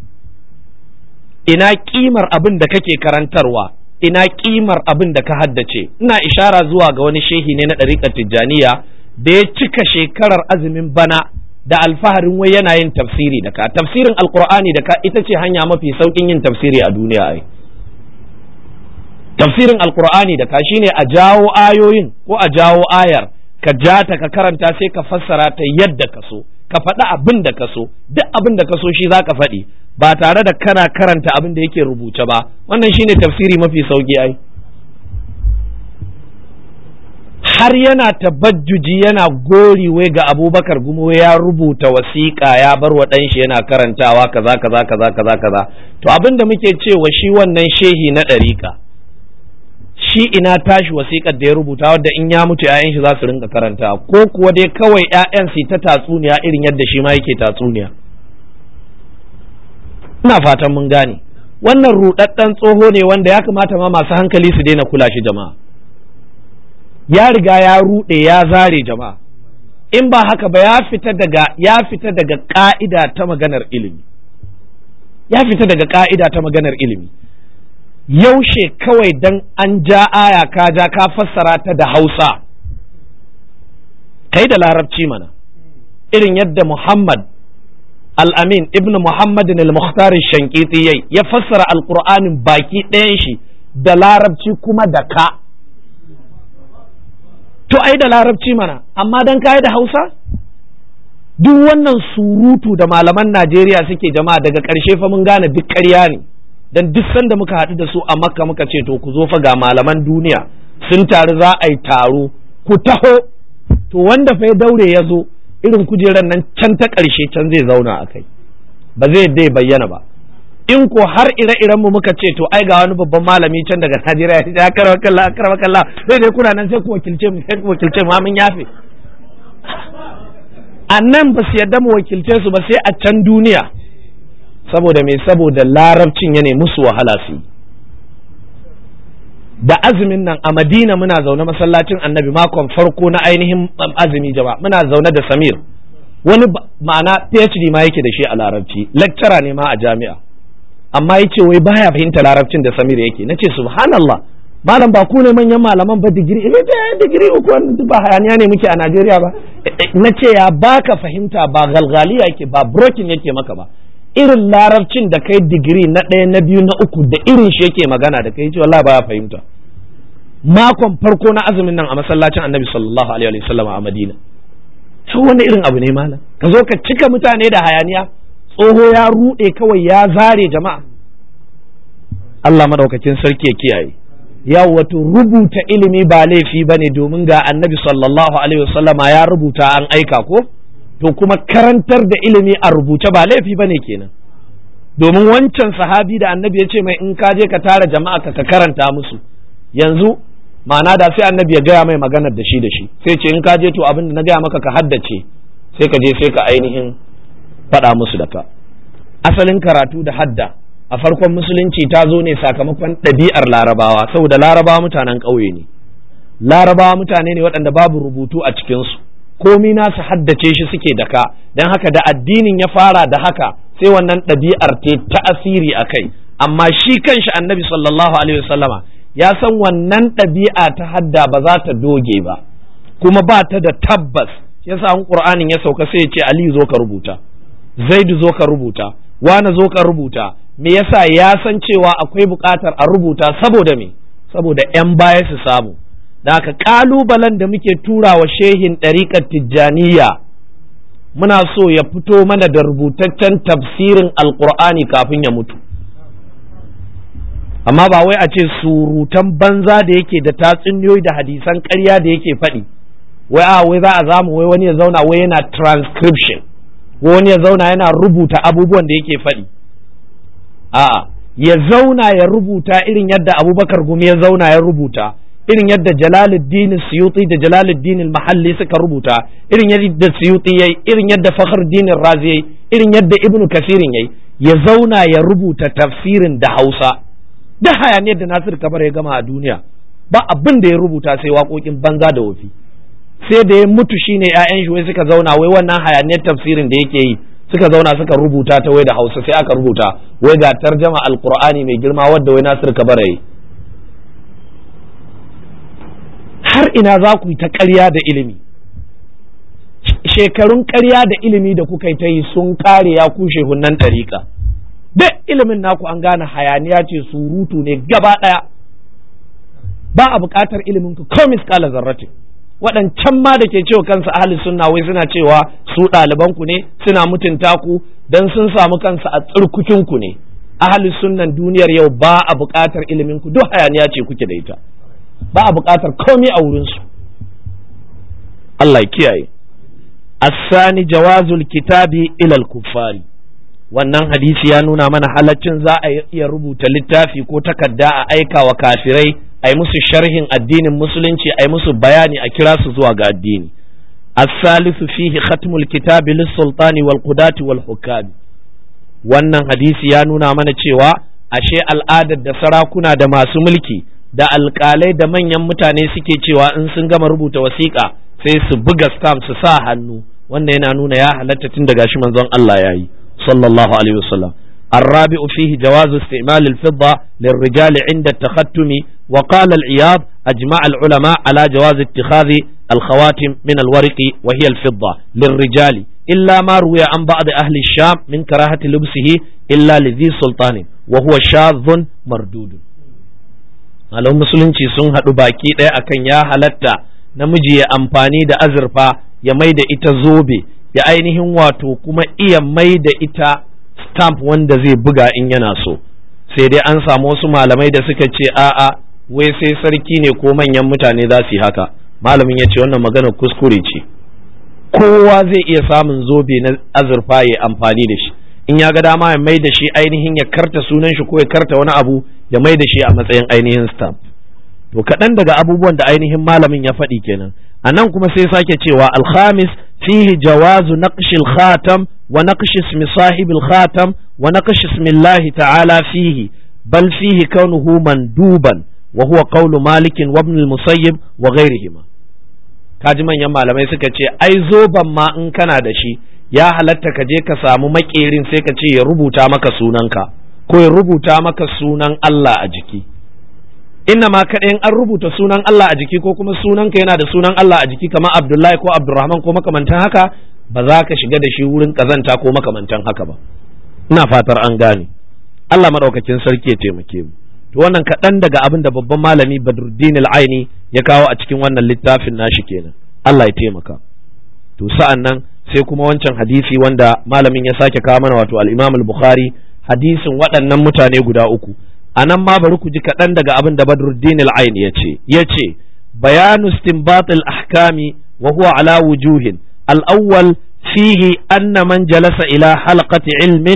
ina kimar abin da kake karantarwa ina kimar abin da ka haddace ina ishara zuwa ga wani shehi ne na ɗariƙar tijjaniya da ya cika shekarar azumin bana da alfaharin wai yana yin tafsiri da ka tafsirin alkur'ani da ka ita ce hanya mafi saukin yin tafsiri a duniya ai tafsirin alkur'ani da ka shine a jawo ayoyin ko a jawo ayar ka ja ta ka karanta sai ka fassara ta yadda ka so ka faɗi abin da ka so duk abin da ka so shi za ka faɗi ba tare da kana karanta abin da yake rubuce ba wannan shine tafsiri mafi sauki ai har yana tabajjuji yana gori wai ga abubakar gumo ya rubuta wasiƙa ya bar wa ɗanshi yana karantawa kaza kaza kaza kaza kaza to abin da muke cewa shi wannan shehi na ɗariƙa shi ina tashi wasiƙar da ya rubuta wadda in ya mutu 'ya'yan shi za su rinka karanta ko kuwa dai kawai 'ya'yan su ta tatsuniya irin yadda shi ma yake tatsuniya ina fatan mun gane wannan ruɗaɗɗen tsoho ne wanda ya kamata ma masu hankali su daina kula shi jama'a ya riga ya ruɗe ya zare jama'a in ba haka ba ya fita daga ya fita daga ka'ida ta maganar ilimi ya fita daga ka'ida ta maganar ilimi yaushe kawai dan an ja aya ka ja ka fassara ta da hausa kai da larabci mana irin yadda muhammad al-amin ibn muhammadin al-mukhtar shankiti yayi ya fassara alqur'anin baki ɗayan shi da larabci kuma da ka to ai da larabci mana amma dan kai da hausa duk wannan surutu da malaman najeriya suke jama'a daga ƙarshe fa mun gane duk ƙarya ne dan duk sanda muka haɗu da su a makka muka ce to ku zo fa ga malaman duniya sun taru za a yi taro ku taho to wanda fa ya daure ya zo irin kujerar nan can ta ƙarshe can zai zauna a kai ba zai dai bayyana ba in ko har ire-iren mu muka ce to ai ga wani babban malami can daga Najeriya ya karwa kalla karwa kalla sai dai kuna nan sai ku wakilce mu sai ku wakilce mu mun yafe a nan ba su yadda mu wakilce su ba sai a can duniya saboda me saboda larabcin ya ne musu wahala su da azumin nan a madina muna zaune masallacin annabi makon farko na ainihin azumi jama'a muna zaune da samir wani ma'ana phd ma yake da shi a larabci lecturer ne ma a jami'a amma ya ce wai baya fahimta larabcin da samir yake na ce subhanallah malam ba ku ne manyan malaman ba digiri ne ta digiri uku ba hayaniya ne muke a najeriya ba na ce ya baka fahimta ba galgaliya yake ba brokin yake maka ba irin larabcin da kai digiri na ɗaya na biyu na uku da irin shi yake magana da kai ce wallahi baya fahimta makon farko na azumin nan a masallacin annabi sallallahu alaihi wasallam a madina to wani irin abu ne malam ka zo ka cika mutane da hayaniya tsoho ya ruɗe kawai ya zare jama'a Allah madaukakin sarki ya kiyaye ya wato rubuta ilimi ba laifi bane domin ga annabi sallallahu alaihi wasallama ya rubuta an aika ko to kuma karantar da ilimi a rubuce ba laifi bane kenan domin wancan sahabi da annabi ya ce mai in ka je ka tara jama'a ka ka karanta musu yanzu ma'ana da sai annabi ya gaya mai maganar da shi da shi sai ce in ka je to abin da na gaya maka ka haddace sai ka je sai ka ainihin faɗa musu da ka asalin karatu da hadda a farkon musulunci ta zo ne sakamakon ɗabi'ar larabawa saboda larabawa mutanen ƙauye ne larabawa mutane ne waɗanda babu rubutu a cikinsu komi nasu haddace shi suke da ka don haka da addinin ya fara da haka sai wannan ɗabi'ar ta ta'asiri a kai amma shi kanshi annabi sallallahu alaihi wasallama ya san wannan ɗabi'a ta hadda ba za ta doge ba kuma ba ta da tabbas yasa an qur'anin ya sauka sai ya ce ali zo ka rubuta zaidu zo ka rubuta wani zo ka rubuta me yasa ya san cewa akwai buƙatar a rubuta saboda me saboda 'yan baya su samu da haka ƙalubalen da muke tura wa shehin ɗariƙar tijjaniya muna so ya fito mana da rubutaccen tafsirin alƙur'ani kafin ya mutu amma ba wai a ce surutan banza da yake da tatsuniyoyi da hadisan ƙarya da yake faɗi wai a wai za a zamu wai wani ya zauna wai yana transcription wani ya zauna yana rubuta abubuwan da yake faɗi a'a ya zauna ya rubuta irin yadda abubakar gumi ya zauna ya rubuta irin yadda jalaluddin suyuti da jalaluddin mahalli suka rubuta irin yadda suyuti yayi irin yadda fakhruddin razi yayi irin yadda ibnu kasirin yayi ya zauna ya rubuta tafsirin da hausa da hayaniyar da nasir kabar ya gama a duniya ba abin da ya rubuta sai waƙoƙin banza da wofi sai da ya mutu shine ƴaƴan shi wai suka zauna wai wannan hayaniyar tafsirin da yake yi suka zauna suka rubuta ta wai da Hausa sai aka rubuta wai ga tarjama alqur'ani mai girma wadda wai Nasir Kabara yi har ina za ku yi ta ƙarya da ilimi shekarun ƙarya da ilimi da kuka yi ta yi sun ƙare ya kushe hunnan ɗariƙa duk ilimin naku an gane hayaniya ce surutu ne gaba ɗaya ba a buƙatar ilimin ku ko miskala zarratin waɗancan ma da ke cewa kansu ahli sunna wai suna cewa su ɗaliban ku ne suna mutunta ku dan sun samu kansu a tsirkukin ku ne ahli sunnan duniyar yau ba a buƙatar ilimin ku duk hayaniya ce kuke da ita ba a buƙatar komai a wurin su Allah ya kiyaye asani jawazul kitabi ilal kuffari wannan hadisi ya nuna mana halaccin za a iya rubuta littafi ko takarda a aika wa kafirai a yi musu sharhin addinin musulunci a yi musu bayani a kira su zuwa ga addini الثالث فيه ختم الكتاب للسلطان والقضاة والحكام wannan hadisi ya nuna mana cewa ashe al'adar da sarakuna da masu mulki da alƙalai da manyan mutane suke cewa in sun gama rubuta wasiƙa sai su buga stamp su sa hannu wannan yana nuna ya halatta tun daga shi manzon Allah ya yi sallallahu alaihi wasallam الرابع فيه جواز استعمال الفضة للرجال عند التختم وقال العياض أجمع العلماء على جواز اتخاذ الخواتم من الورق وهي الفضة للرجال إلا ما روي عن بعض أهل الشام من كراهة لبسه إلا لذي سلطان وهو شاذ مردود Malam musulunci sun haɗu baki ɗaya akan ya halatta namiji ya amfani da azurfa ya mai da ita zobe ya ainihin wato kuma iya mai da ita stamp wanda zai buga in yana so sai dai an samu wasu malamai da suka ce a'a wai sai sarki ne ko manyan mutane za su yi haka malamin ya ce wannan maganar kuskure ce kowa zai iya samun zobe na azurfa ya amfani da shi in ya ga dama ya mai da shi ainihin ya karta sunan shi ko ya karta wani abu ya mai da shi a matsayin ainihin stamp to kaɗan daga abubuwan da ainihin malamin ya faɗi kenan a nan kuma sai sake cewa alhamis fihi jawazu naqshil khatam wa naqshi ismi sahibil khatam wa naqshi ismillahi ta'ala fihi bal fihi kaunuhu manduban wa huwa qawlu malik wa ibn al-musayyib wa ghayrihima kaji manyan malamai suka ce ai zoban ma in kana da shi ya halatta ka je ka samu makerin sai ka ce ya rubuta maka sunanka ko ya rubuta maka sunan Allah a jiki inna ma kaɗai an rubuta sunan Allah a jiki ko kuma sunanka yana da sunan Allah a jiki kamar Abdullahi ko Abdurrahman ko makamantan haka ba za ka shiga da shi wurin kazanta ko makamantan haka ba ina fatar an gane Allah madaukakin sarki ya taimake mu to wannan kaɗan daga abin da babban malami Badruddin al-Aini ya kawo a cikin wannan littafin nashi kenan Allah ya taimaka to sa'an nan sai kuma wancan hadisi wanda malamin ya sake kawo mana wato al-Imam al-Bukhari hadisin waɗannan mutane guda uku a nan ma bari ku ji kaɗan daga abin da Badruddin al-Ain ya ce ya ce bayanu istinbat al-ahkami wa huwa ala wujuhin al-awwal fihi anna man jalasa ila halqati ilmin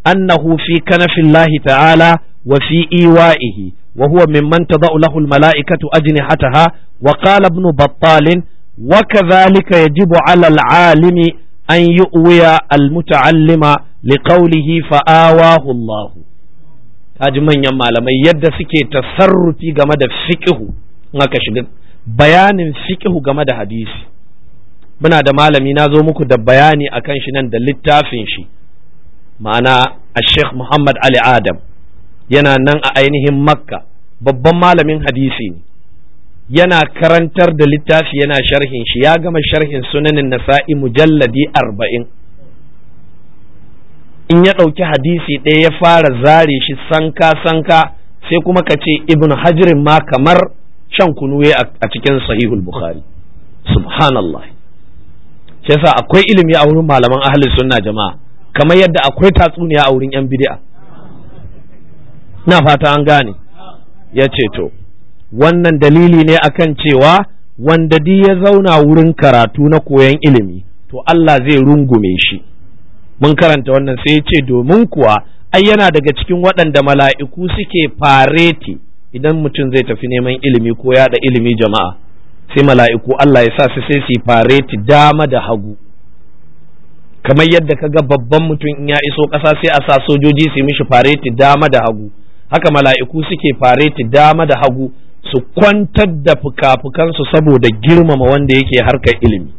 annahu fi kanafillahi ta'ala wa fi iwa'ihi wa huwa mimman tada'u lahu al-mala'ikatu ajnihataha wa qala ibn battal wa kadhalika yajibu 'ala al-'alimi an yu'wiya al-muta'allima liqawlihi fa'awahu Allah kaji manyan malamai yadda suke tasarrufi game da fiqhu in aka shiga bayanin fiqhu game da hadisi muna da malami na zo muku da bayani akan shi nan da littafin shi ma'ana a sheikh muhammad ali adam yana nan a ainihin makka babban malamin hadisi ne yana karantar da littafi yana sharhin shi ya gama sharhin sunanin nasa'i mujalladi arba'in in ya ɗauki hadisi ɗaya ya fara zare shi sanka sanka sai kuma ka ce ibn hajirin ma kamar shan kunu a cikin sahihul bukhari subhanallah shi yasa akwai ilimi a wurin malaman ahlus sunna jama'a kamar yadda akwai tatsuniya a wurin yan bid'a na fata an gane ya ce to wannan dalili ne akan cewa wanda di ya zauna wurin karatu na koyon ilimi to Allah zai rungume shi mun karanta wannan sai ya ce domin kuwa ai yana daga cikin waɗanda mala'iku suke fareti idan mutum zai tafi neman ilimi ko yaɗa ilimi jama'a sai mala'iku Allah ya sa su sai su fareti dama da hagu kamar yadda ka ga babban mutum in ya iso ƙasa sai a sa sojoji su mishi fareti dama da hagu haka mala'iku suke fareti dama da hagu su kwantar da fuka-fukansu saboda girmama wanda yake harkar ilimi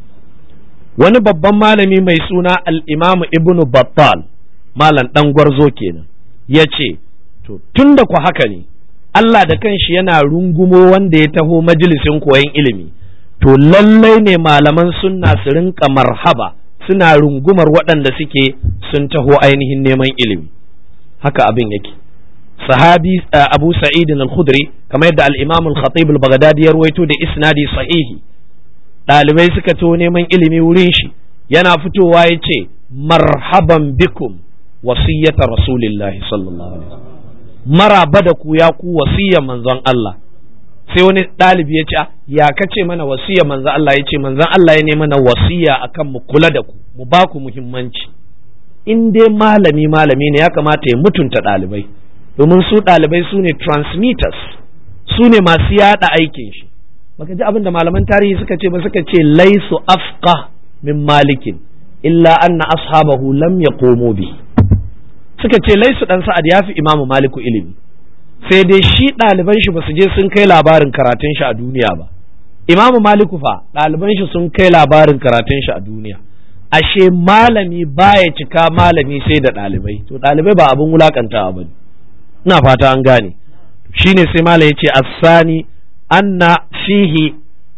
wani babban malami mai suna al'imamu ibnu battal malam ɗan gwarzo kenan ya ce to tun da ku haka ne Allah da kanshi yana rungumo wanda ya taho majalisin koyon ilimi to lallai ne malaman sunna su rinka marhaba suna rungumar waɗanda suke sun taho ainihin neman ilimi haka abin yake sahabi abu sa'id al-khudri kamar yadda al-imam al-khatib al-baghdadi ya ruwaito da isnadi sahihi ɗalibai suka to neman ilimi wurin shi yana fitowa ya ce marhaban bikum wasiyyata rasulillahi sallallahu alaihi wasallam maraba da ku ya ku wasiyya manzon Allah sai wani ɗalibi ya ce ya kace mana wasiyya manzon Allah ya ce manzon Allah ya ne mana wasiya akan mu kula da ku mu ba ku muhimmanci in dai malami malami ne ya kamata ya mutunta ɗalibai domin su ɗalibai su ne transmitters su ne masu yaɗa aikin shi baka ji abin da malaman tarihi suka ce ba suka ce laisu afqa min malikin illa anna ashabahu lam yaqumu bi suka ce laisu dan sa'ad ya fi imamu maliku ilimi sai dai shi ɗaliban shi ba su je sun kai labarin karatun shi a duniya ba imamu maliku fa ɗaliban shi sun kai labarin karatun shi a duniya ashe malami baya cika malami sai da ɗalibai to ɗalibai ba abin wulakantawa ba ina fata an gane shine sai malam yace asani anna fihi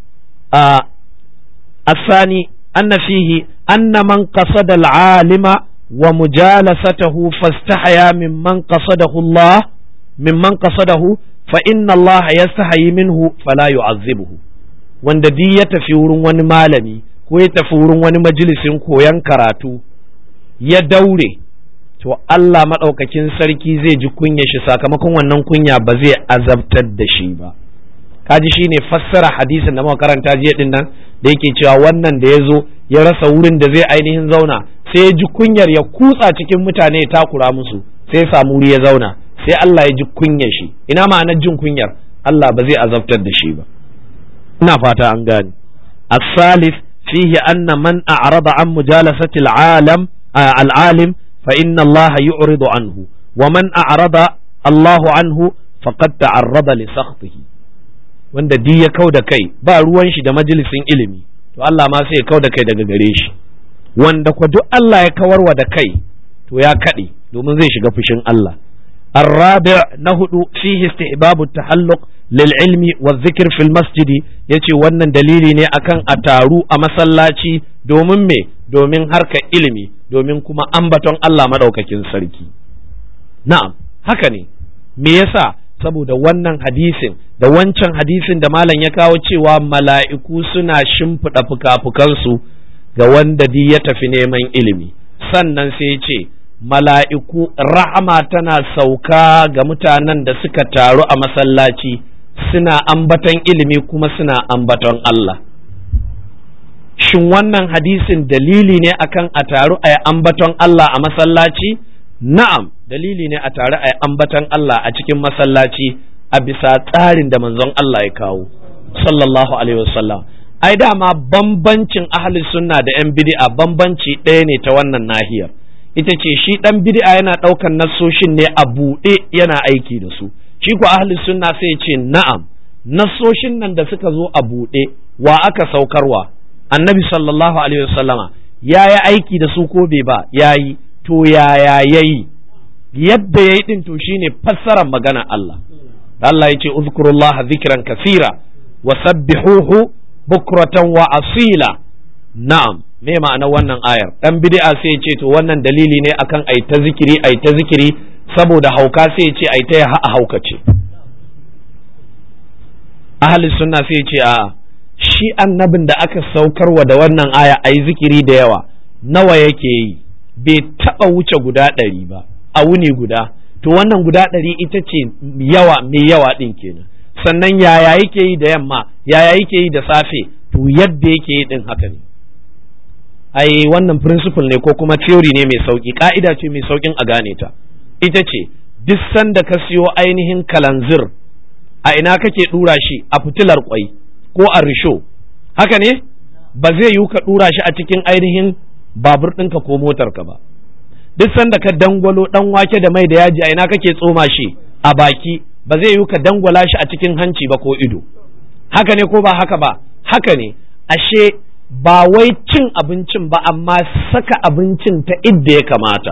asani anna fihi anna man qasada al-alima wa mujalasatahu fastahaya mimman qasadahu Allah mimman qasadahu fa inna Allah yastahi minhu fala yu'azzibuhu wanda di ya tafi wurin wani malami ko ya tafi wurin wani majalisin koyon karatu ya daure to Allah maɗaukakin sarki zai ji kunya shi sakamakon wannan kunya ba zai azabtar da shi ba kaji shine fassara hadisin da muka karanta jiya din nan da yake cewa wannan da ya zo ya rasa wurin da zai ainihin zauna sai ya ji kunyar ya kutsa cikin mutane ya takura musu sai ya samu wuri ya zauna sai Allah ya ji kunyar shi ina ma'anar jin kunyar Allah ba zai azabtar da shi ba ina fata an gane الثالث فيه أن من أعرض عن مجالسة العالم آه العالم فإن الله يعرض عنه ومن أعرض الله عنه فقد تعرض لسخطه wanda di ya kau da kai ba ruwan shi da majalisin ilimi to Allah ma sai ya kau da kai daga gare shi wanda kwa duk Allah ya kawarwa da kai to ya kaɗe domin zai shiga fushin Allah الرابع نهد فيه استحباب التحلق للعلم والذكر في المسجد yace wannan dalili ne akan a taru a masallaci domin me domin harkar ilimi domin kuma ambaton Allah madaukakin sarki na'am haka ne me yasa saboda wannan hadisin da wancan hadisin da malam ya kawo cewa mala'iku suna shimfiɗa fuka-fukansu ga wanda di ya tafi neman ilimi sannan sai ce mala'iku rahama tana sauka ga mutanen da suka taru a masallaci suna ambaton ilimi kuma suna ambaton Allah. Shin wannan hadisin dalili ne akan a taru a ambaton Allah a masallaci na'am dalili ne a tare a ambatan Allah a cikin masallaci a bisa tsarin da manzon Allah ya kawo sallallahu alaihi wasallam ai dama bambancin ahli sunna da yan bid'a bambanci ɗaya ne ta wannan nahiyar ita ce shi ɗan bid'a yana ɗaukan nassoshin ne a buɗe yana aiki da su shi ko ahli sunna sai ce na'am nassoshin nan da suka zo a buɗe wa aka saukarwa annabi sallallahu alaihi wasallama ya yi aiki da su ko bai ba ya yi to yaya ya yi yadda ya yi ɗin to shine fassarar magana Allah Allah ya ce uzkurullah zikran kasira wa sabbihuhu bukratan wa asila na'am me ma'ana wannan ayar dan bid'a sai ya ce to wannan dalili ne akan ai ta zikiri ai ta zikiri saboda hauka sai ya ce ai ta ha haukace ahli sunna sai ya ce a shi annabin da aka saukarwa da wannan aya ai zikiri da yawa nawa yake yi bai taba wuce guda ɗari ba a wuni guda to wannan guda ɗari ita ce yawa mai yawa ɗin kenan sannan yaya yake yi da yamma yaya yake yi da safe to yadda yake yi ɗin haka ne ai wannan principle ne ko kuma theory ne mai sauki ka'ida ce mai saukin a gane ta ita ce duk sanda ka siyo ainihin kalanzir a ina kake dura shi a fitilar kwai ko a risho haka ne ba zai yiwu ka dura shi a cikin ainihin babur ɗinka ko motarka ba duk sanda ka dangwalo dan wake da mai da yaji a ina kake tsoma shi a baki ba zai yiwu ka dangwala shi a cikin hanci ba ko ido haka ne ko ba haka ba haka ne ashe ba wai cin abincin ba amma saka abincin ta idda ya kamata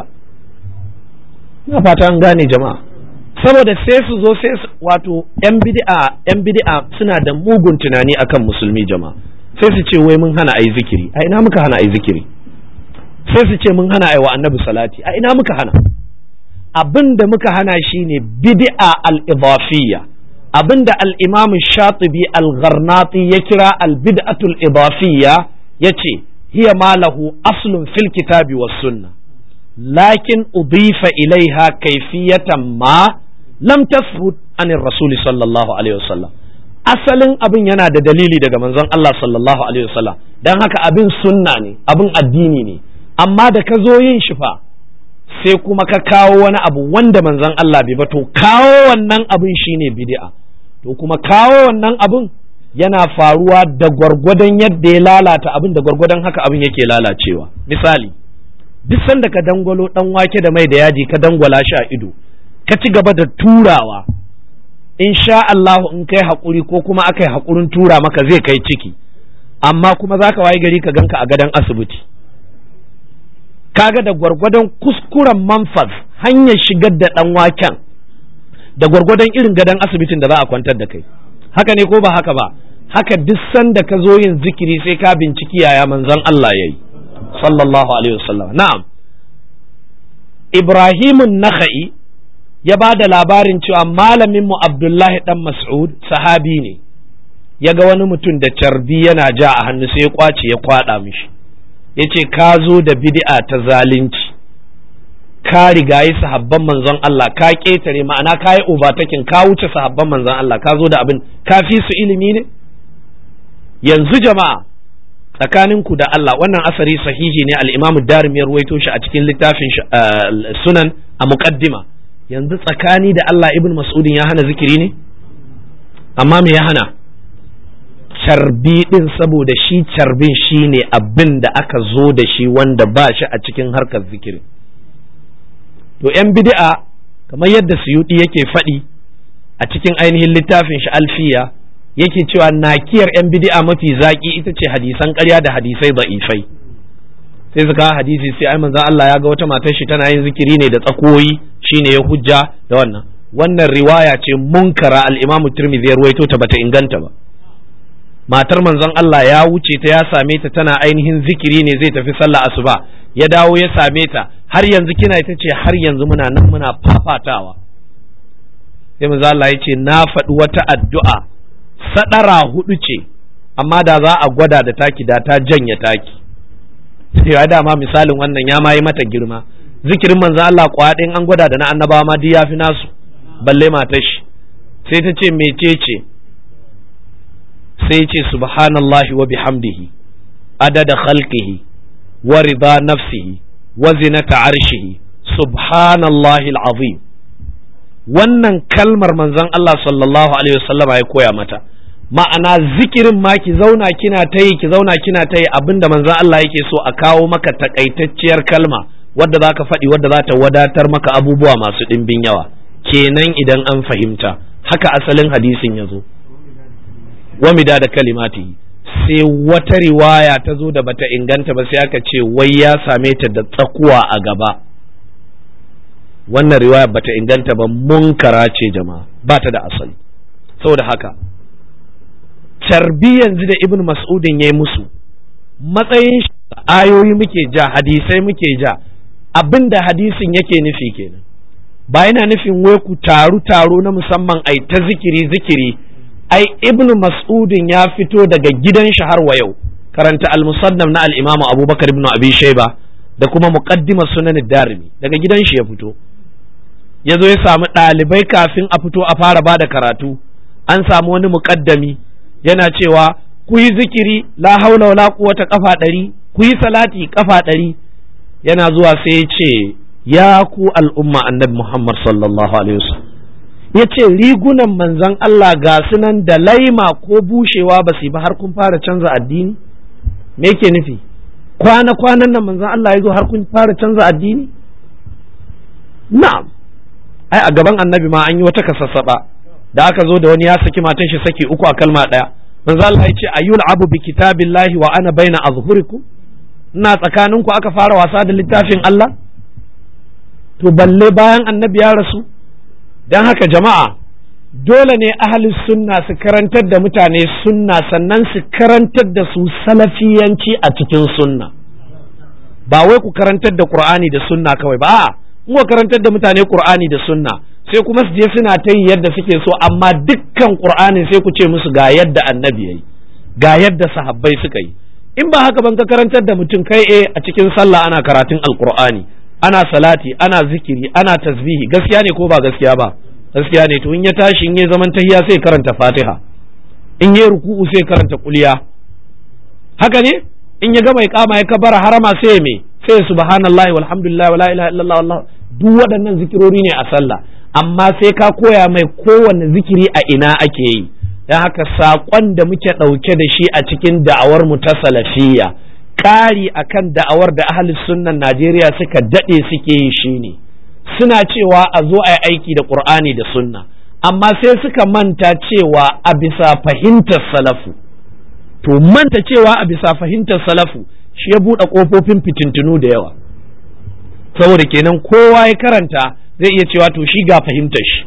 ina fata an gane jama'a saboda sai su zo sai wato yan bid'a yan bid'a suna da mugun tunani akan musulmi jama'a sai su ce wai mun hana ayi zikiri a ina muka hana ayi zikiri sai su ce mun hana ayi wa annabi salati a ina muka hana abin da muka hana shine bid'a al-idafiyya abinda al-imam shatibi al-gharnati ya kira al-bid'atul idafiyya yace hiya ma lahu aslun fil kitabi was sunna lakin udifa ilaiha kayfiyatan ma lam tasbut an rasul sallallahu alaihi wasallam asalin abin yana da dalili daga manzon Allah sallallahu alaihi wasallam dan haka abin sunna ne abin addini ne amma da ka zo yin shi fa sai kuma ka kawo wani abu wanda manzon Allah bai ba to kawo wannan abin shine bid'a to kuma kawo wannan abin yana faruwa da gwargwadon yadda ya lalata abin da gwargwadon haka abin yake lalacewa misali duk sanda ka dangwalo dan wake da mai da yaji ka dangwala shi a ido ka ci gaba da turawa in sha Allah in kai haƙuri ko kuma aka yi haƙurin tura maka zai kai ciki amma kuma za ka waye gari ka ganka a gadon asibiti kaga da gwargwadon kuskuren manfaz hanyar shigar da ɗan waken da gwargwadon irin gadon asibitin da za a kwantar da kai haka ne ko ba haka ba haka duk sanda ka zo yin zikiri sai ka binciki yaya manzon Allah yayi sallallahu alaihi wasallam na'am Ibrahimun Nakha'i ya ba da labarin cewa malamin mu Abdullahi dan Mas'ud sahabi ne ya ga wani mutum da carbi yana ja a hannu sai ya kwace ya kwada mishi ya ce ka zo da bid'a ta zalunci ka rigayi sahabban manzon Allah ka ƙetare ma'ana ka yi overtaking ka wuce sahabban manzon Allah ka zo da abin ka fi su ilimi ne yanzu jama'a tsakaninku da Allah wannan asari sahihi ne al-Imam Darim ya ruwaito shi a cikin littafin sunan a muqaddima yanzu tsakani da Allah Ibn Mas'udin ya hana zikiri ne amma me ya hana carbi din saboda shi carbin shi ne abin da aka zo da shi wanda ba shi a cikin harkar zikiri to 'yan bid'a kamar yadda suyuɗi yake faɗi a cikin ainihin littafin shi alfiya yake cewa nakiyar 'yan bid'a mafi zaƙi ita ce hadisan ƙarya da hadisai da'ifai sai su kawo hadisi sai ai manzon Allah ya ga wata matar shi tana yin zikiri ne da tsakoyi shine ya hujja da wannan wannan riwaya ce munkara al-Imam Tirmidhi ya ruwaito ta bata inganta ba matar manzon Allah ya wuce ta ya same ta tana ainihin zikiri ne zai tafi sallah asuba ya dawo ya same ta har yanzu kina ita ce har yanzu muna nan muna fafatawa sai manzon Allah ya ce na faɗi wata addu'a sadara hudu ce amma da za a gwada da taki da ta janye taki sai ya dama misalin wannan ya ma yi mata girma zikirin manzon Allah kwaɗin an gwada da na annabawa ma duk yafi nasu balle matar shi sai ta ce mecece sai ce subhanallahi wa bihamdihi adada khalqihi wa rida nafsihi wa zinata arshihi subhanallahi azim wannan kalmar manzon Allah sallallahu alaihi wasallama ya koya mata ma'ana zikirin ma ki zauna kina ta yi ki zauna kina ta yi abinda manzon Allah yake so a kawo maka takaitacciyar kalma wadda za ka faɗi wadda za ta wadatar maka abubuwa masu ɗimbin yawa kenan idan an fahimta haka asalin hadisin ya zo wamida da kalimati sai wata riwaya ta zo da bata inganta ba sai aka ce wai ya same ta da tsakuwa a gaba wannan riwaya bata inganta ba munkara ce jama'a ba ta da asali saboda haka carbi yanzu da ibn mas'udin ya yi musu matsayin ayoyi muke ja hadisai muke ja abin da hadisin yake nufi kenan ba yana nufin wai ku taru taro na musamman ai ta zikiri zikiri ai ibn mas'udin ya fito daga gidan shi har wa yau karanta al-musannaf na al-imamu abubakar ibn abi shayba da kuma muqaddima sunan darimi daga gidan shi ya fito ya zo ya samu ɗalibai kafin a fito a fara ba da karatu an samu wani muƙaddami yana cewa ku yi zikiri la haula wala quwwata kafa ɗari ku yi salati kafa ɗari yana zuwa sai ya ce ya ku al'umma annabi Muhammad sallallahu alaihi wasallam ya ce rigunan manzon Allah ga sunan da laima ko bushewa ba su ba har kun fara canza addini me yake nufi kwana kwanan nan manzon Allah ya zo har kun fara canza addini na'am ai a gaban annabi ma an yi wata kasassaba da aka zo da wani ya saki matan shi saki uku a kalma ɗaya manzo Allah ya ce ayyul abu bi kitabillahi wa ana baina azhurikum ina tsakanin ku aka fara wasa da littafin Allah to balle bayan annabi ya rasu dan haka jama'a dole ne ahli sunna su karantar da mutane sunna sannan su karantar da su salafiyanci a cikin sunna ba wai ku karantar da qur'ani da sunna kawai ba a'a mu karantar da mutane qur'ani da sunna sai kuma su je suna ta yi yadda suke so amma dukkan qur'anin sai ku ce musu ga yadda annabi yayi ga yadda sahabbai suka yi in ba haka ban ka karantar da mutum kai eh a cikin sallah ana karatun alqur'ani ana salati ana zikiri ana tasbihi gaskiya ne ko ba gaskiya ba gaskiya ne to in ya tashi in ya zaman tahiya sai karanta fatiha in ya ruku'u sai karanta kuliya haka ne in ya gama iqama ya kabara harama sai me sai subhanallahi walhamdulillah wala ilaha illallah wallah duk waɗannan zikirori ne a sallah amma sai ka koya mai kowanne zikiri a ina ake yi don haka saƙon da muke ɗauke da shi a cikin da'awar mu ta salafiyya ƙari akan da'awar da ahli sunnan Najeriya suka daɗe suke yi shine suna cewa a zo a yi aiki da Qur'ani da sunna amma sai suka manta cewa a bisa fahimtar salafu to manta cewa a bisa fahimtar salafu shi ya buɗe ƙofofin fitintunu da yawa saboda kenan kowa ya karanta zai iya cewa to shi ga fahimtar shi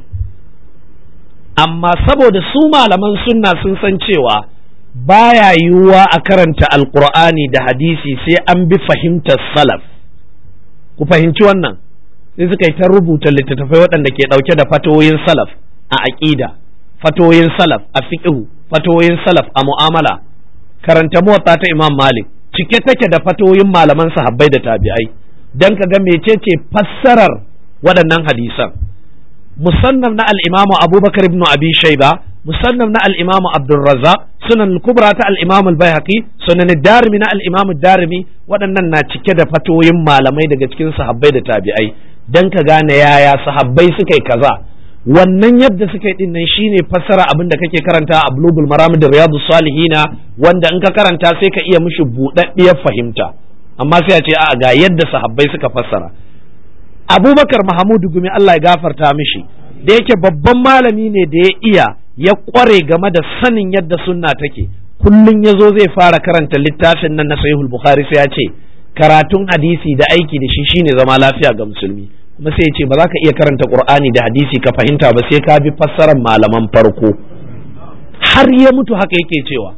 amma saboda su malaman sunna sun san cewa baya yiwuwa a karanta alkur'ani da hadisi sai an bi fahimtar salaf ku fahimci wannan sai suka yi ta rubuta littattafai waɗanda ke ɗauke da fatoyin salaf a aƙida fatoyin salaf a fiqhu fatoyin salaf a mu'amala karanta muwatta ta imam malik cike take da fatoyin malaman sahabbai da tabi'ai dan ka ga mecece fassarar waɗannan hadisan musannaf na al-imamu abubakar ibn abi shayba musannaf na al-imamu abdurrazzaq sunan kubra ta al-imamu al-baihaqi sunan darimi na al-imamu darimi waɗannan na cike da fatoyin malamai daga cikin sahabbai da tabi'ai dan ka gane yaya sahabbai suka yi kaza wannan yadda suka yi din nan shine fassara abin da kake karanta a bulugul maram da riyadu salihina wanda in ka karanta sai ka iya mishi buɗaɗɗiyar fahimta amma sai a ce a ga yadda sahabbai suka fassara abubakar mahamudu gumi Allah ya gafarta mishi da yake babban malami ne da ya iya ya kware game da sanin yadda sunna take kullum ya zo zai fara karanta littafin nan na sahihul bukhari sai ya ce karatun hadisi da aiki da shi shine zama lafiya ga musulmi kuma sai ya ce ba za ka iya karanta qur'ani da hadisi ka fahimta ba sai ka bi fassarar malaman farko har ya mutu haka yake cewa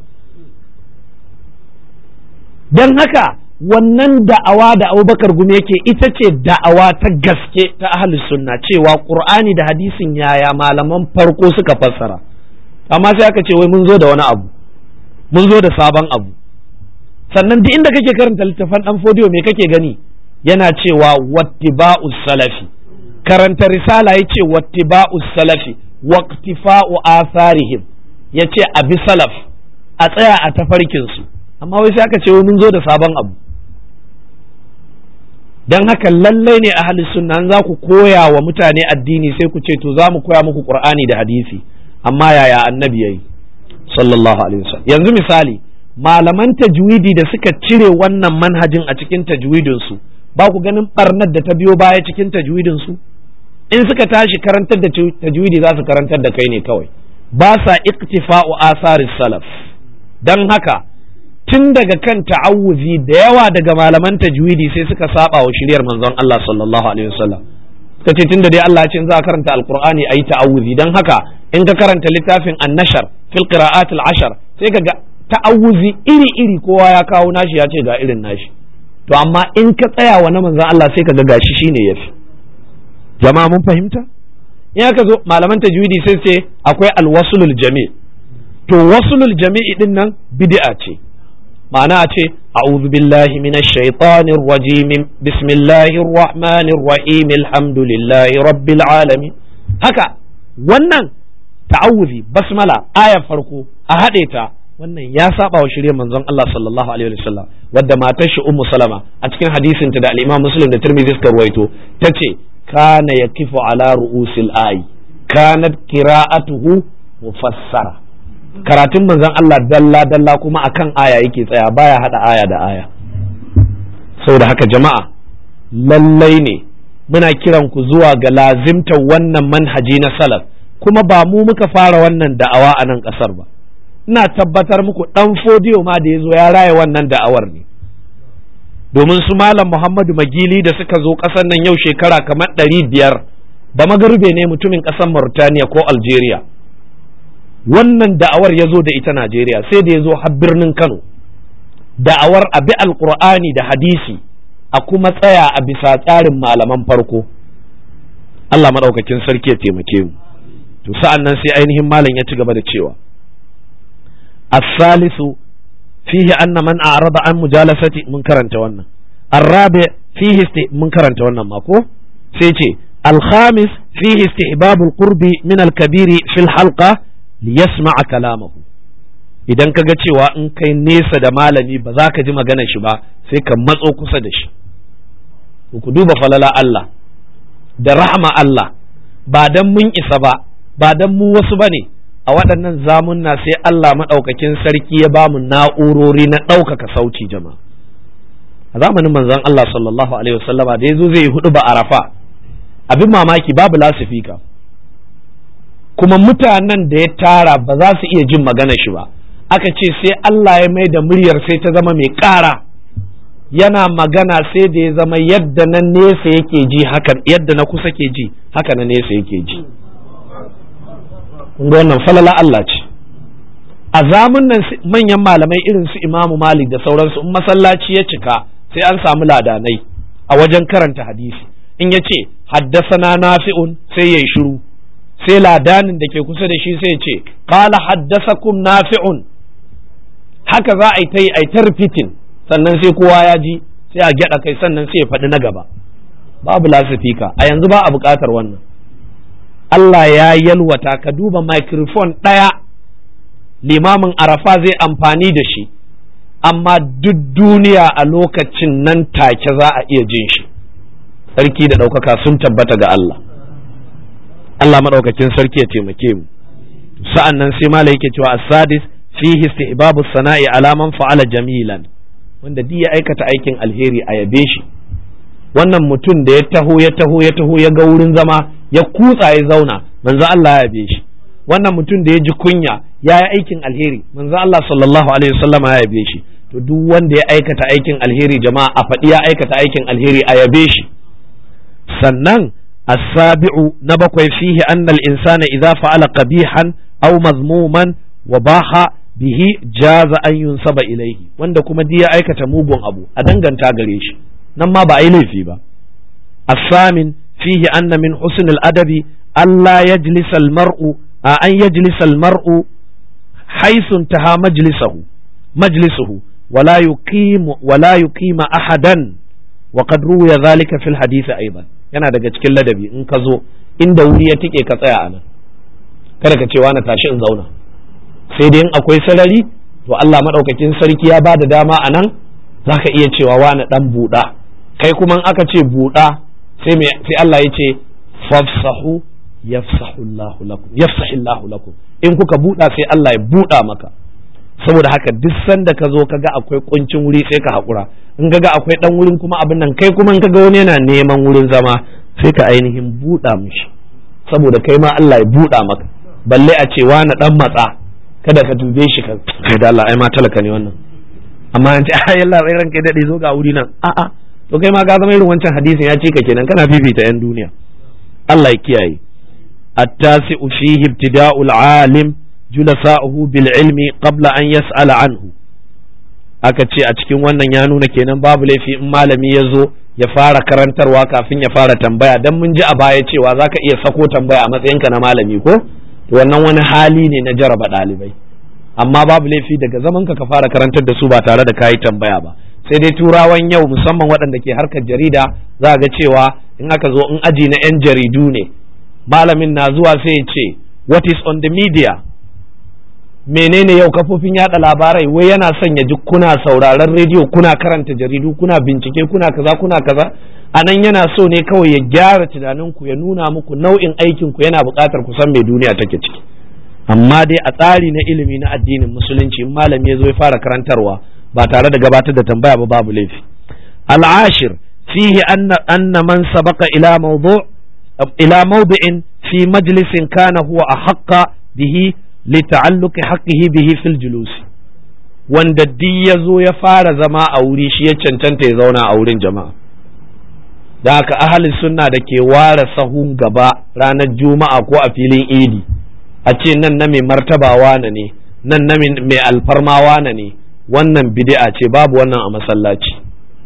don haka wannan da'awa da abubakar gumi yake ita ce da'awa ta gaske ta ahli sunna cewa qur'ani da hadisin yaya malaman farko suka fassara amma sai aka ce wai mun zo da wani abu mun zo da sabon abu sannan duk inda kake karanta littafan dan fodiyo me kake gani yana cewa wattiba'us salafi karanta risala yace wattiba'us salafi waqtifa'u atharihim yace abi salaf a tsaya a tafarkin su amma wai sai aka ce wai mun zo da sabon abu dan haka lallai ne ahli sunna za ku koya wa mutane addini sai ku ce to za mu koya muku qur'ani da hadisi amma yaya annabi yayi sallallahu alaihi wasallam yanzu misali malaman tajwidi da suka cire wannan manhajin a cikin tajwidin su ba ku ganin barnar da ta biyo baya cikin tajwidin su in suka tashi karantar da tajwidi za su karantar da kai ne kawai ba sa iktifa'u asaris salaf dan haka tun daga kan ta'awuzi da yawa daga malaman tajwidi sai suka saba wa shiriyar manzon Allah sallallahu alaihi wasallam suka ce tunda dai Allah ya ce in za ka karanta alqur'ani ayi ta'awuzi dan haka in ka karanta littafin an-nashar fil qira'at al-ashar sai ka ga ta'awuzi iri iri kowa ya kawo nashi ya ce ga irin nashi to amma in ka tsaya wa na manzon Allah sai ka ga gashi shine yafi jama'a mun fahimta in aka zo malaman tajwidi sai ce akwai alwasulul jami' to wasulul jami'i din nan bid'a ce ma'ana a ce a'udhu billahi minash shaitanir rajim bismillahir rahmanir rahim alhamdulillahi rabbil alamin haka wannan ta'awuzi basmala aya farko a haɗe ta wannan ya saba wa shirye manzon Allah sallallahu alaihi wasallam wadda matar shi ummu salama a cikin hadisin ta da al-imam muslim da tirmidhi suka ruwaito tace kana yakifu ala ru'usil ayi kanat qira'atuhu mufassara karatun manzon Allah dalla dalla kuma akan aya yake tsaya baya hada aya da aya saboda haka jama'a lallai ne muna kiran ku zuwa ga lazimtar wannan manhaji na salaf kuma ba mu muka fara wannan da'awa a nan kasar ba ina tabbatar muku dan fodiyo ma da ya zo ya raya wannan da'awar ne domin su malam Muhammadu Magili da suka zo ƙasar nan yau shekara kamar ɗari biyar ba magarbe ne mutumin ƙasar Mauritania ko Algeria wannan da'awar ya zo da ita Najeriya sai da ya zo har birnin Kano da'awar abi alƙur'ani da hadisi a kuma tsaya a bisa tsarin malaman farko Allah maɗaukakin sarki ya taimake mu to sa'an nan sai ainihin malam ya ci gaba da cewa as-salisu fihi anna man a'rada an mujalasati mun karanta wannan الرابع فيه است... من كرنت wannan mako sai ce الخامس فيه استحباب القرب من الكبير في الحلقة ليسمع كلامه idan ka ga cewa in kai nesa da malami ba za ka ji magana shi ba sai ka matso kusa da shi ku duba falala Allah da rahama Allah ba dan mun isa ba ba dan mu wasu bane a waɗannan zamunna sai Allah maɗaukakin sarki ya bamu na'urori na ɗaukaka sauti jama'a a zamanin manzon Allah sallallahu alaihi wasallama da yazo zai hudu ba arafa abin mamaki babu lasifika kuma mutanen da ya tara ba za su iya jin magana shi ba aka ce sai Allah ya mai da muryar sai ta zama mai ƙara yana magana sai da ya zama yadda na nesa yake ji haka yadda na kusa ke ji haka na nesa yake ji kun wannan falala Allah ce a zamun nan manyan malamai irin su imamu malik da sauransu in masallaci ya cika sai an samu ladanai a wajen karanta hadisi in ya ce haddasana nafi'un sai ya yi shiru sai ladanin da ke kusa da shi sai ya ce qala haddasakum nafi'un haka za a yi ta yi a yi ta repeating sannan sai kowa ya ji sai a gyada kai sannan sai ya faɗi na gaba babu lasifika a yanzu ba a buƙatar wannan Allah ya yalwata ka duba microphone ɗaya limamin arafa zai amfani da shi amma duk duniya a lokacin nan take za a iya jin shi sarki da ɗaukaka sun tabbata ga Allah Allah maɗaukakin sarki ya taimake mu sa'an nan sai mala yake cewa as-sadis fihi istihbabu sana'i ala man fa'ala jamilan wanda duk ya aikata aikin alheri a yabe shi wannan mutum da ya taho ya taho ya taho ya ga wurin zama ya kutsa ya zauna manzo Allah ya yabe shi wannan mutum da ya ji kunya ya yi aikin alheri manzo Allah sallallahu alaihi wasallama ya yabe shi to duk wanda ya aikata aikin alheri jama'a a faɗi ya aikata aikin alheri a yabe shi sannan as-sabi'u na bakwai fihi anna al-insana idza fa'ala qabihan aw mazmuman wa baha bihi jaza an yunsaba ilaihi wanda kuma duk ya aikata mugun abu a danganta gare shi nan ma ba a yi laifi ba as-samin fihi anna min husn al-adabi alla yajlisa al-mar'u an yajlisa al-mar'u haythu intaha majlisahu majlisuhu ولا يقيم ولا يقيم أحدا وقد روي ذلك في الحديث أيضا yana daga cikin ladabi in ka zo inda wuri ya tike ka tsaya a nan kada ka ce na tashi in zauna sai dai in akwai sarari to Allah maɗaukakin sarki ya ba da dama a nan za ka iya cewa wani ɗan buɗa kai kuma aka ce buɗa sai sai Allah ya ce fafsahu yafsahullahu lakum yafsahillahu lakum in kuka buɗa sai Allah ya buɗa maka saboda haka duk sanda ka zo ka ga akwai kuncin wuri sai ka haƙura in ga akwai ɗan wurin kuma abin nan kai kuma in ka ga wani yana neman wurin zama sai ka ainihin buɗa mishi saboda kai ma Allah ya buɗa maka balle a ce wani ɗan matsa kada ka dube shi ka kai da Allah ai ma talaka ne wannan amma an ce ai Allah rai ranka daɗe zo ga wuri nan a'a to kai ma ka zama irin wancan hadisin ya ce ka kenan kana fifita yan duniya Allah ya kiyaye التاسع فيه ابتداء العالم جلساؤه بالعلم قبل أن يسأل عنه aka ce a cikin wannan ya nuna kenan babu laifi in malami ya zo ya fara karantarwa kafin ya fara tambaya dan mun ji a baya cewa za ka iya sako tambaya a matsayinka na malami ko to wannan wani hali ne na jaraba ɗalibai amma babu laifi daga zaman ka ka fara karantar da su ba tare da kayi tambaya ba sai dai turawan yau musamman waɗanda ke harkar jarida za ga cewa in aka zo in aji na 'yan jaridu ne malamin na zuwa sai ya ce what is on the media menene yau kafofin yada labarai wai yana son ya ji kuna sauraron rediyo kuna karanta jaridu kuna bincike kuna kaza kuna kaza a nan yana so ne kawai ya gyara tunaninku ya nuna muku nau'in aikinku yana buƙatar ku san me duniya take ciki amma dai a tsari na ilimi na addinin musulunci in malami ya zo ya fara karantarwa ba tare da gabatar da tambaya ba babu laifi al'ashir fihi anna anna man sabaqa ila mawdu' ila mawdi'in fi majlisin kana huwa ahqqa bihi lita'alluqi haqqihi bihi fil julusi wanda duk ya zo ya fara zama a wuri shi ya cancanta ya zauna a wurin jama'a da haka ahli sunna da ke ware sahun gaba ranar juma'a ko a filin idi a ce nan na mai martaba wane ne nan na mai alfarma wane ne wannan bid'a ce babu wannan a masallaci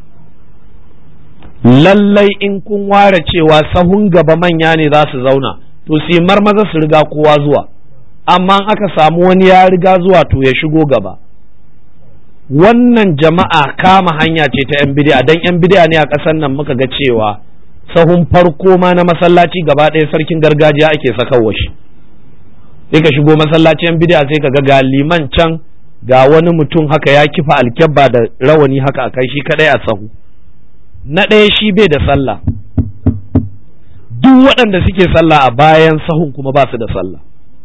lallai in kun ware cewa sahun gaba manya ne za su zauna to su marmaza su riga kowa zuwa amma aka samu wani ya riga zuwa to ya shigo gaba wannan jama'a kama hanya ce ta 'yan bidiya don 'yan bidiya ne a ƙasar nan muka ga cewa sahun farko ma na masallaci gaba ɗaya sarkin gargajiya ake sakawa shi sai ka shigo masallaci 'yan bidiya sai ka ga ga liman can ga wani mutum haka ya kifa alkyabba da rawani haka a kai shi kadai a sahu na ɗaya shi bai da sallah duk waɗanda suke sallah a bayan sahun kuma ba su da sallah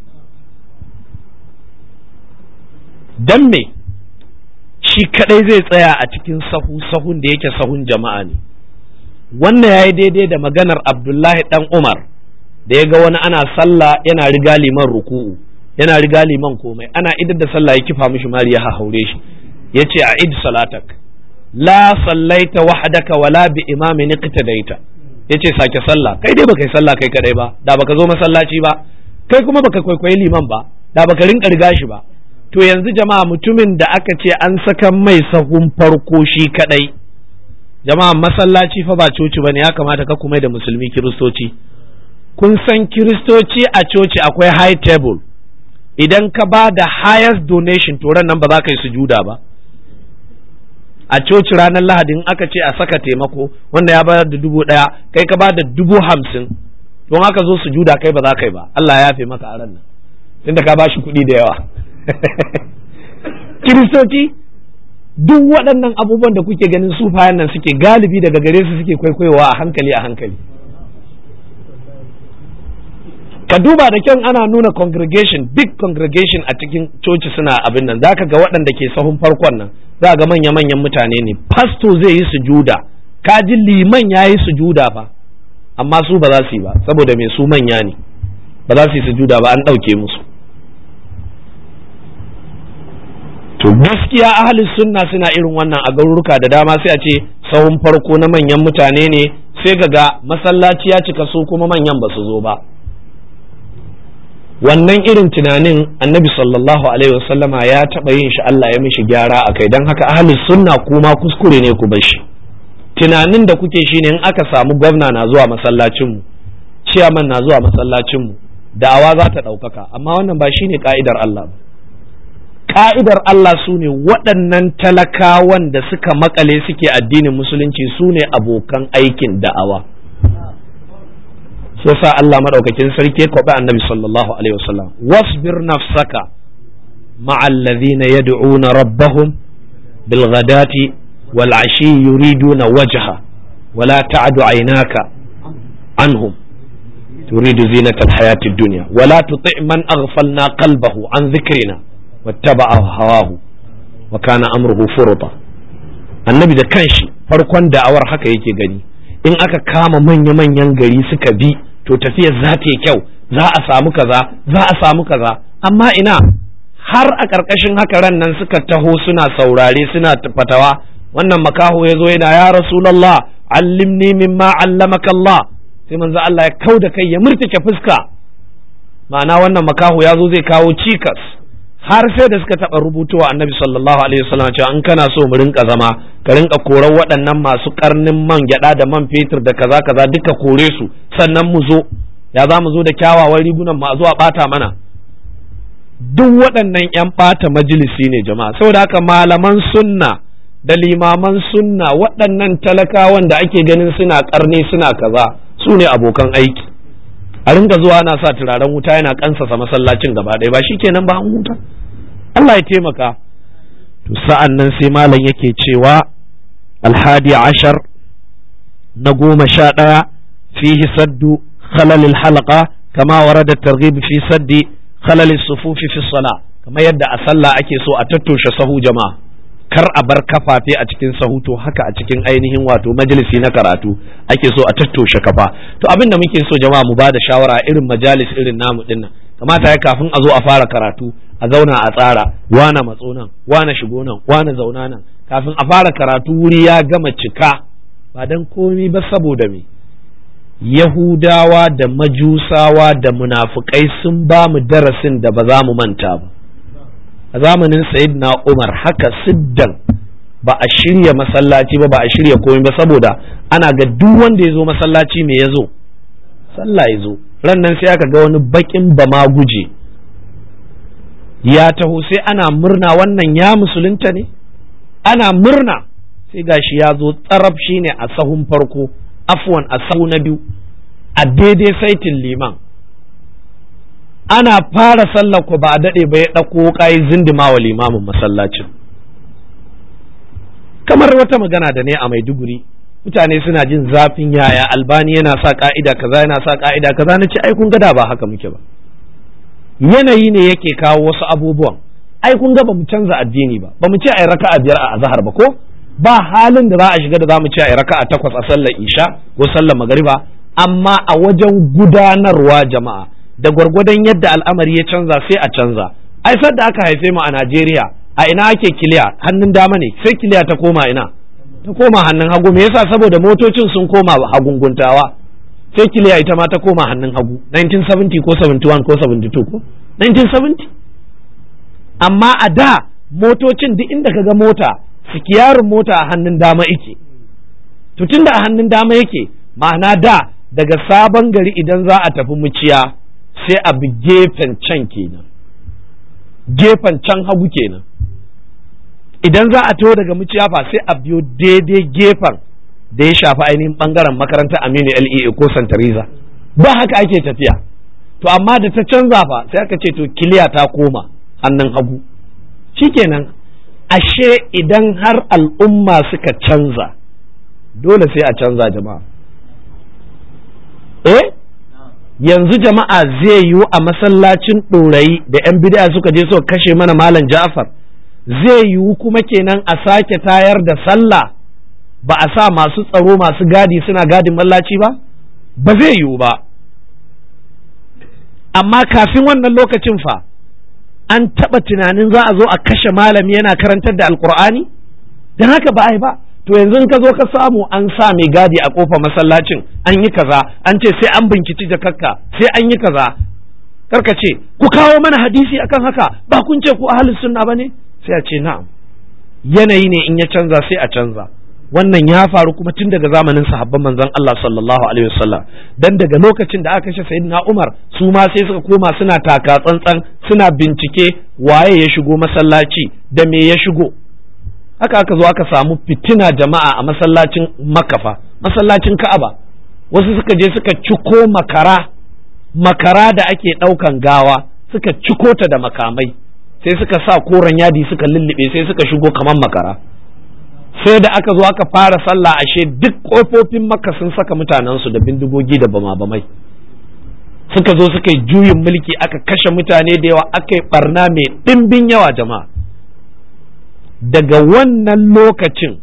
don me shi kadai zai tsaya a cikin sahu sahun da yake sahun jama'a ne wannan ya yi daidai da maganar abdullahi dan umar da ya ga wani ana sallah yana riga liman ruku'u yana riga liman komai ana idar da sallah ya kifa mishi mari ya haure shi ya ce a id salatak la sallaita wahdaka wala bi imamin iqtadaita ya ce sake sallah kai dai baka yi sallah kai kadai ba da baka zo masallaci ba kai kuma baka kwaikwayi liman ba da baka rinka riga shi ba to yanzu jama'a mutumin da aka ce an saka mai sahun farko shi kadai jama'a masallaci fa ba coci bane ya kamata ka kuma da musulmi kiristoci kun san kiristoci a coci akwai high table idan ka ba da highest donation to nan ba za ka yi sujuda ba a coci ranar lahadin aka ce a saka taimako wanda ya bayar da dubu ɗaya kai ka ba da dubu hamsin don haka zo sujuda kai ba za ka yi ba Allah ya yafe maka a ran nan tunda ka ba shi kuɗi da yawa kiristoci duk waɗannan abubuwan da kuke ganin sufayen nan suke galibi daga gare su suke kwaikwayowa a hankali a hankali ka duba da kyan ana nuna congregation big congregation a cikin coci suna abin nan zaka ga waɗanda ke sahun farkon nan za ga manya-manyan mutane ne pasto zai yi sujuda ka ji liman ya yi sujuda fa amma su ba za su yi ba saboda mai su manya ne ba za su yi sujuda ba an ɗauke musu to gaskiya ahalin sunna suna irin wannan a garuruka da dama sai a ce sahun farko na manyan mutane ne sai ga masallaci ya cika su kuma manyan ba su zo ba wannan irin tunanin annabi sallallahu alaihi wasallama ya taɓa yin shi Allah ya mishi gyara a kai don haka ahalin sunna kuma kuskure ne ku bar shi tunanin da kuke shine in aka samu gwamna na zuwa masallacinmu ciyaman na zuwa masallacinmu da'awa za ta ɗaukaka amma wannan ba shine ka'idar Allah ba ka'idar Allah su ne waɗannan talakawan da suka makale suke addinin musulunci su ne abokan aikin da'awa sai sa Allah maɗaukakin sarki kwaɓe annabi sallallahu alaihi wasallam wasbir nafsaka ma'al ladhina yad'una rabbahum bil ghadati wal ashi yuriduna wajha wala ta'du aynaka anhum turidu zinata alhayati ad-dunya wala tuti' man aghfalna qalbahu an dhikrina wattaba'a hawahu wa kana amruhu furta annabi da kanshi farkon da'awar haka yake gani in aka kama manya-manyan gari suka bi to tafiyar za ta yi kyau za a samu kaza za a samu kaza amma ina har a ƙarƙashin haka ran nan suka taho suna saurare suna fatawa wannan makaho ya zo yana ya rasulallah allimni mimma allamaka Allah sai manzo Allah ya kau da kai ya murtuke fuska ma'ana wannan makaho ya zo zai kawo cikas har sai da suka taɓa rubutuwa annabi sallallahu alaihi wasallam cewa in kana so mu rinka zama ka rinka korar waɗannan masu karnin man gyaɗa da man fetur da kaza kaza duka kore su sannan mu zo ya za mu zo da kyawawan rigunan mu a zo a ɓata mana duk waɗannan 'yan ɓata majalisi ne jama'a saboda haka malaman sunna da limaman sunna waɗannan talakawan da ake ganin suna ƙarni suna kaza su ne abokan aiki a rinka zuwa ana sa turaren wuta yana kansasa masallacin gaba ɗaya ba shi kenan ba an huta Allah ya taimaka to sa'an nan sai malam yake cewa alhadi ashar na goma sha ɗaya fihi saddu khalalil halqa kama warada targhib fi saddi khalalil sufufi fi sala kamar yadda a sallah ake so a tattoshe sahu jama'a kar a bar kafafe a cikin sahu to haka a cikin ainihin wato majalisi na karatu ake so a tattoshe kafa to abin da muke so jama'a mu bada shawara irin majalis irin namu dinnan kamata ya kafin a zo a fara karatu a zauna a tsara wana matso nan wana shigo nan wana zauna nan kafin a fara karatu wuri ya gama cika ba dan komi ba saboda me Yahudawa da Majusawa da munafukai sun ba mu darasin da ba za mu manta ba a zamanin na umar haka siddan ba a shirya masallaci ba ba a shirya komai ba saboda ana ga duk wanda ya zo masallaci me ya zo sallah ya zo ran nan sai aka ga wani bakin bama guje ya taho sai ana murna wannan ya musulunta ne ana murna sai gashi ya zo tsaraf shine a sahun farko afwan a sahu na biyu a daidai saitin liman ana fara sallar ku ba a daɗe ba ya ɗauko ƙayi zindima wa limamin masallacin kamar wata magana da ne a maiduguri mutane suna jin zafin yaya albani yana sa ka'ida kaza yana sa ka'ida kaza na ce ai kun gada ba haka muke ba yanayi ne yake kawo wasu abubuwan ai kun ga ba mu canza addini ba ba mu ce ai raka'a biyar a azhar ba ko ba halin da za a shiga da za mu ce ai raka'a takwas a sallar isha ko sallar magariba amma a wajen gudanarwa jama'a da gwargwadon yadda al'amari ya canza sai a canza ai da aka haife mu a Najeriya a ina ake kiliya hannun dama ne sai kiliya ta koma ina ta koma hannun hagu me yasa saboda motocin sun koma hagunguntawa sai kiliya ita ma ta koma hannun hagu 1970 ko 71 ko 72 ko 1970 amma a da motocin duk inda kaga mota sikiyarin mota a hannun dama yake to tunda a hannun dama yake ma'ana da daga sabon gari idan za a tafi muciya sai a bi gefen can kenan gefen can hagu kenan idan za a taho daga muciya fa sai a biyo daidai gefen da ya shafi ainihin bangaren makarantar aminu lea ko santariza ba haka ake tafiya to amma da ta canza fa sai aka ce to kiliya ta koma hannun hagu shikenan ashe idan har al'umma suka canza dole sai a canza jama'a eh yanzu jama'a zai yiwu a masallacin ɗorayi da 'yan bid'a suka je suka kashe mana malam ja'far zai yiwu kuma kenan a sake tayar da sallah ba a sa masu tsaro masu gadi suna gadin mallaci ba ba zai yiwu ba amma kafin wannan lokacin fa an taɓa tunanin za a zo a kashe malami yana karantar da alkur'ani don haka ba a yi ba to yanzu in ka zo ka samu an sa mai gadi a kofa masallacin an yi kaza an ce sai an binciki jakakka sai an yi kaza karka ce ku kawo mana hadisi akan haka ba kun ce ku ahlus sunna bane sai a ce na'am yanayi ne in ya canza sai a canza wannan ya faru kuma tun daga zamanin sahabban manzon Allah sallallahu alaihi wasallam dan daga lokacin da aka kashe sayyidina Umar su ma sai suka koma suna taka tsantsan suna bincike waye ya shigo masallaci da me ya shigo haka aka zo aka samu fitina jama'a a masallacin makafa masallacin ka'aba wasu suka je suka ciko makara makara da ake ɗaukan gawa suka ciko ta da makamai sai suka sa koren yadi suka lullube sai suka shigo kamar makara sai da aka zo aka fara sallah ashe duk kofofin makka sun saka mutanensu da bindigogi da bama-bamai suka zo suka yi juyin mulki aka kashe mutane da yawa aka yi barna mai ɗimbin yawa jama'a daga wannan lokacin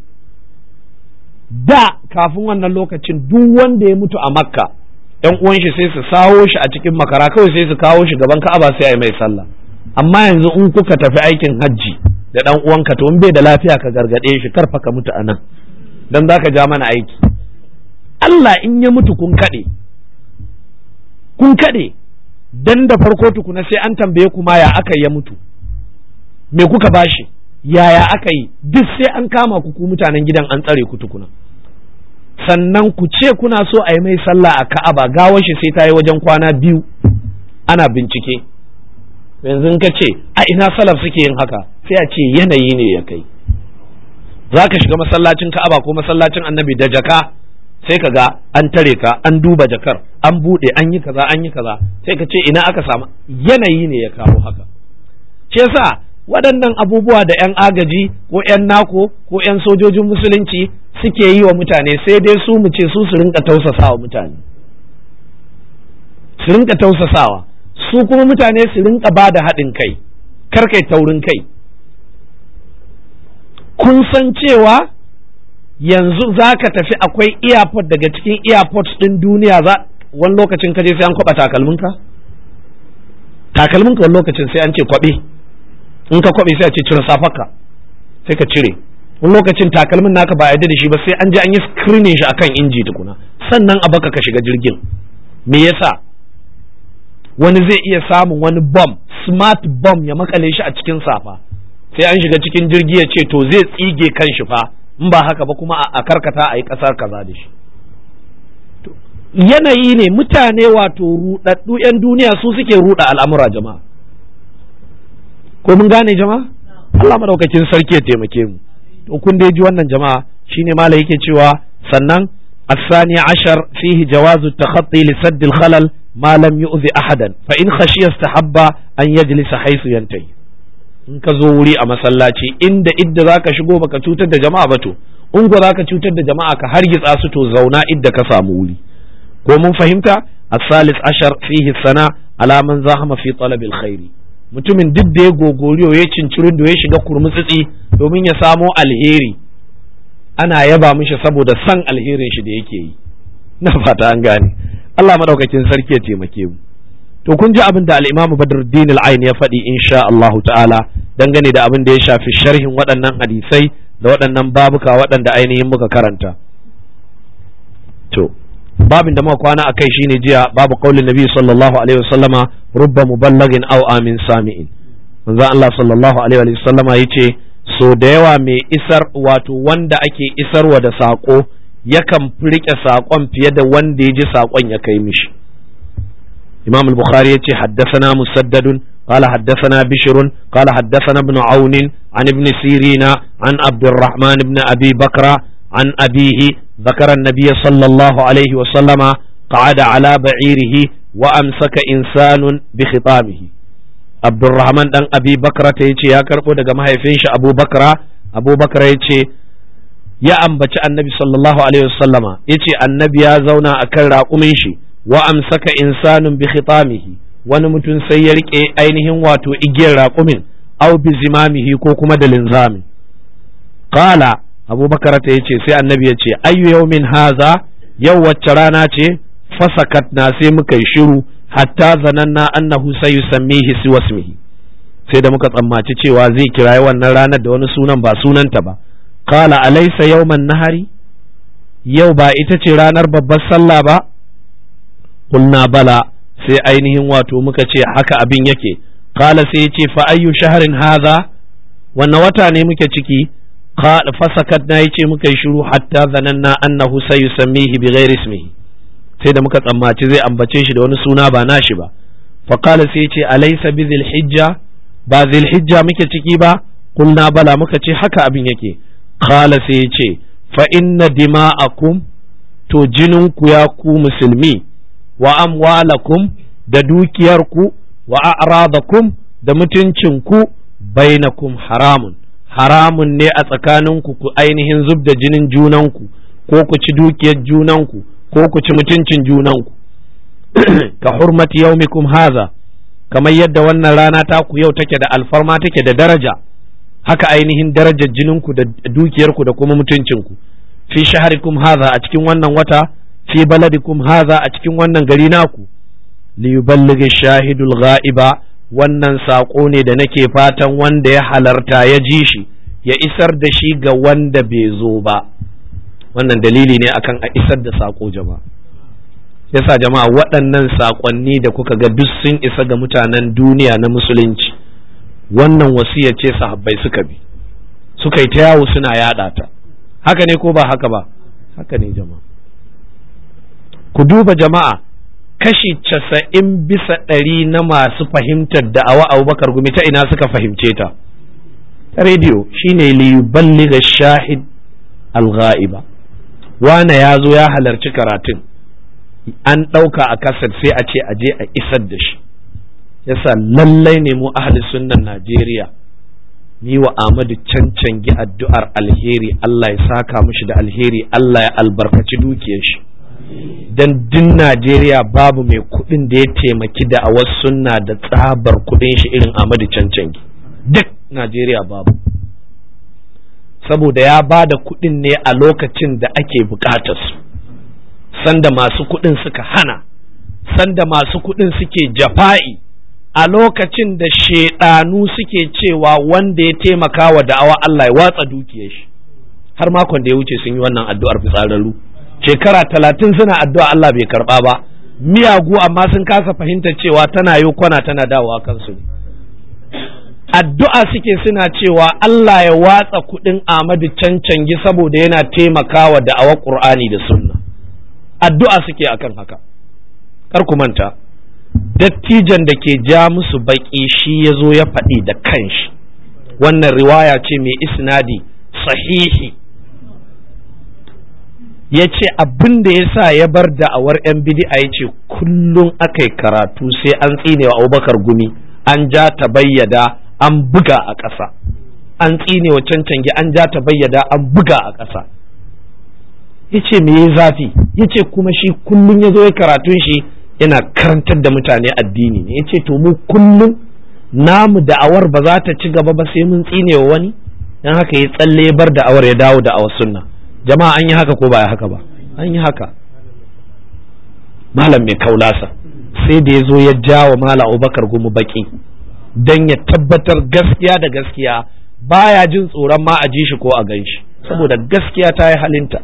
da kafin wannan lokacin duk wanda ya mutu a makka yan uwan shi sai su sawo shi a cikin makara kawai sai su kawo shi gaban ka'aba sai a yi mai sallah amma yanzu in kuka tafi aikin hajji da dan uwanka to in bai da lafiya ka gargade shi karfa ka mutu anan dan zaka ja mana aiki Allah in ya mutu kun kade kun kade dan da farko tukuna sai an tambaye ku ma ya aka ya mutu me kuka bashi yaya aka yi duk sai an kama ku ku mutanen gidan an tsare ku tukuna sannan ku ce kuna so a yi mai sallah a ka'aba gawar shi sai ta yi wajen kwana biyu ana bincike yanzu ka ce a ina salaf suke yin haka sai a ce yanayi ne ya kai za ka shiga masallacin ka'aba ko masallacin annabi da jaka sai ka ga an tare ka an duba jakar an buɗe an yi kaza an yi kaza sai ka ce ina aka samu yanayi ne ya kawo haka ce sa waɗannan abubuwa da 'yan agaji ko 'yan nako ko 'yan sojojin musulunci suke yi wa mutane sai dai su mu ce su su rinka tausasawa mutane su rinka tausasawa su kuma mutane su rinka ba da haɗin kai kar kai taurin kai kun san cewa yanzu za ka tafi akwai airport daga cikin airport ɗin duniya za wani lokacin kaje sai an kwaɓa takalminka takalminka wani lokacin sai an ce kwaɓe in ka kwaɓe sai a ce cire safarka sai ka cire wani lokacin takalmin naka ba a yadda da shi ba sai an je an yi screening shi akan inji tukuna sannan a baka ka shiga jirgin me yasa wani zai iya samun wani bomb smart bomb ya makale shi a cikin safa sai an shiga cikin jirgi ya ce to zai tsige kan shi fa in ba haka ba kuma a karkata a yi ƙasar kaza da shi yanayi ne mutane wato ruɗaɗɗu 'yan duniya su suke ruɗa al'amura jama'a ko mun gane jama'a Allah madaukakin sarki ya taimake mu to kun dai ji wannan jama'a shine mala yake cewa sannan الثاني عشر فيه جواز التخطي لسد الخلل ما لم يؤذي أحدا فإن خشي استحب أن يجلس حيث ينتهي in ka zo wuri a masallaci inda idda za ka shigo baka cutar da jama'a ba to in ko za ka cutar da jama'a ka hargitsa su to zauna idda ka samu wuri ko mun fahimta الثالث عشر فيه الثناء على من زاحم في طلب الخير mutumin duk da ya gogoriyo ya cincirin da ya shiga kurmutsitsi domin ya samo alheri ana yaba mishi saboda san alherin shi da yake yi na fata an gane Allah madaukakin sarki ya taimake mu to kun ji abin da al-Imam Badruddin al-Ain ya faɗi insha Allah ta'ala dangane da abin da ya shafi sharhin waɗannan hadisai da waɗannan babuka waɗanda ainihin muka karanta to babin da muka kwana a kai shine jiya babu qaulin nabi sallallahu alaihi wasallama rubba muballagin aw amin sami'in manzo Allah sallallahu alaihi wasallama yace so da yawa mai isar wato wanda ake isarwa da saƙo yakan rike saƙon fiye da wanda ya ji saƙon ya kai mishi imam al-bukhari yace haddathana musaddadun قال حدثنا بشر قال حدثنا ابن عون عن ابن سيرين عن عبد الرحمن بن أبي بكر عن أبيه ذكر النبي صلى الله عليه وسلم قعد على بعيره وأمسك إنسان بخطامه عبد الرحمن بن أبي بكر تيجي يا كربو دغ مهيفينش أبو بكر أبو بكر يجي ya ambaci annabi sallallahu alaihi wasallama yace annabi ya zauna akan raƙumin shi wa amsaka insanun bi khitamihi wani mutum sai ya rike ainihin wato igiyar raƙumin aw bi zimamihi ko kuma da linzamin qala abubakar ta yace sai annabi ya ce ayyu yawmin haza yau wacce rana ce fasakat na sai muka yi shiru hatta zananna annahu sayusammihi siwasmihi sai da muka tsammaci cewa zai kirayi wannan ranar da wani sunan ba sunanta ba qala alaysa yawman nahari yau ba ita ce ranar babbar sallah ba qulna bala sai ainihin wato muka ce haka abin yake qala sai ya ce fa ayyu shahrin hadha wanne wata ne muke ciki fasakat na yace muka yi shiru hatta zananna annahu sayusammihi bighairi ismihi sai da muka tsammaci zai ambace shi da wani suna ba nashi ba fa qala sai yace alaysa bi hijja ba hijja muke ciki ba kulna bala muka ce haka abin yake qala sai yace fa inna dima'akum to jininku ya ku musulmi wa amwalakum da dukiyarku wa a'radakum da mutuncinku bainakum haramun haramun ne a tsakaninku ku ainihin zub da jinin junanku ko ku ci dukiyar junanku ko ku ci mutuncin junanku ka hurmati yaumikum haza kamar yadda wannan rana ta ku yau take da alfarma take da daraja haka ainihin darajar jininku da dukiyarku da kuma mutuncinku fi shaharikum haza a cikin wannan wata fi baladikum haza a cikin wannan gari naku li yuballighi shahidul ghaiba wannan saƙo ne da nake fatan wanda ya halarta ya ji shi ya isar da shi ga wanda bai zo ba wannan dalili ne akan a isar da saƙo jama'a yasa jama'a waɗannan saƙonni da kuka ga duk sun isa ga mutanen duniya na musulunci wannan wasiya ce sahabbai suka bi suka yi ta yawo suna yaɗa ta haka ne ko ba haka ba haka ne jama'a ku duba jama'a kashi casa'in bisa ɗari na masu fahimtar da'awa abubakar gumi ta ina suka fahimce ta ta rediyo shine liyuballiga shahid al-ghaiba wane ya zo ya halarci karatun an ɗauka a kasar sai a ce a je a isar da shi yasa lallai ne mu ahli sunnan najeriya ni wa Ahmadu cancangi addu'ar alheri Allah ya saka mishi da alheri Allah ya albarkaci dukiyar shi dan din Najeriya babu mai kuɗin da ya taimaki da a wasu sunna da tsabar kuɗin shi irin Ahmadu cancangi duk Najeriya babu saboda ya ba da kuɗin ne a lokacin da ake buƙatar su sanda masu kuɗin suka hana sanda masu kuɗin suke jafa'i a lokacin da shaidanu suke cewa wanda ya taimaka wa da'awa Allah ya watsa dukiyar shi har makon da ya wuce sun yi wannan addu'ar fitsararru shekara talatin suna addu'a Allah bai karba ba miyagu amma sun kasa fahimtar cewa tana yi kwana tana dawowa kansu ne addu'a suke suna cewa Allah ya watsa kuɗin Ahmadu cancangi saboda yana taimakawa da'awar Qur'ani da sunna addu'a suke akan haka kar ku manta dattijan da ke ja musu baƙi shi ya zo ya faɗi da kanshi wannan riwaya ce mai isnadi sahihi ya ce abin da ya sa ya bar da'awar 'yan bidi'a ya ce kullum aka yi karatu sai an tsinewa abubakar gumi an ja ta bayyada an buga a ƙasa an tsinewa cancangi an ja ta bayyada an buga a ƙasa ya ce me ya zafi ya ce kuma shi kullum ya zo ya karatun shi yana karantar da mutane addini ne ya ce to mu kullum namu da'awar ba za ta ci gaba ba sai mun tsine wa wani dan haka ya tsalle ya bar da'awar ya dawo da'awar sunna jama'a an yi haka ko ba haka ba an yi haka malam mai kaulasa sai da ya zo ya jawa malam abubakar gumu baki dan ya tabbatar gaskiya da gaskiya baya jin tsoron ma a ji shi ko a gan shi saboda gaskiya ta yi halinta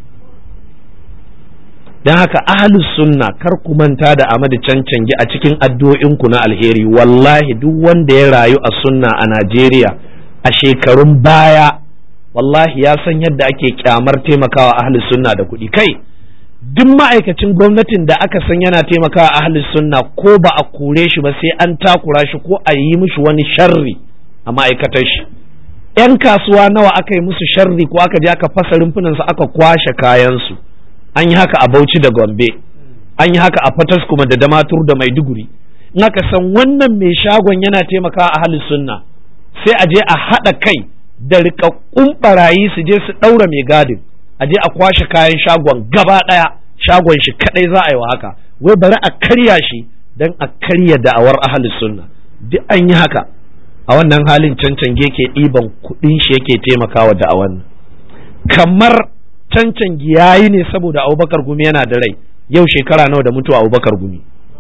don haka ahlus sunna kar ku manta da Ahmadu Cancangi a cikin addu'o'inku na alheri wallahi duk wanda ya rayu a sunna a Najeriya a shekarun baya wallahi ya san yadda ake kyamar taimakawa ahlus sunna da kuɗi kai duk ma'aikacin gwamnatin da aka san yana taimakawa ahlus sunna ko ba a kore shi ba sai an takura shi ko a yi mishi wani sharri a ma'aikatar shi 'yan kasuwa nawa aka yi musu sharri ko aka je aka fasa rumfunansu aka kwashe kayansu an yi haka a Bauchi da Gombe an yi haka a Fatas kuma da Damatur da Maiduguri in aka san wannan mai shagon yana taimakawa a halin sunna sai a je a haɗa kai da rikakkun barayi su je su ɗaura mai gadin a je a kwashe kayan shagon gaba ɗaya shagon shi kaɗai za a yi wa haka wai bari a karya shi don a karya da'awar ahalin sunna duk an yi haka a wannan halin cancan ke ɗiban kuɗin shi yake taimakawa da'awar kamar cancan yayi ne saboda abubakar gumi yana da rai yau shekara nawa da mutuwa abubakar gumi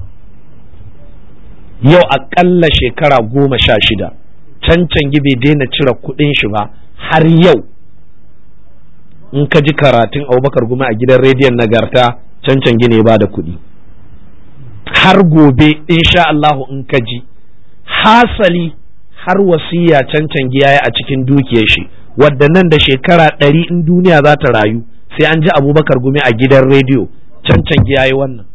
yau aƙalla shekara goma sha shida cancan bai daina cire kuɗin shi ba har yau in ka ji karatun abubakar gumi a gidan rediyon nagarta cancan ne ba da kuɗi har gobe insha Allahu in ka ji hasali har wasiya cancan yayi a cikin dukiyar shi wadda nan da shekara ɗari in duniya za ta rayu sai an ji abubakar gumi a gidan rediyo cancan ya yi wannan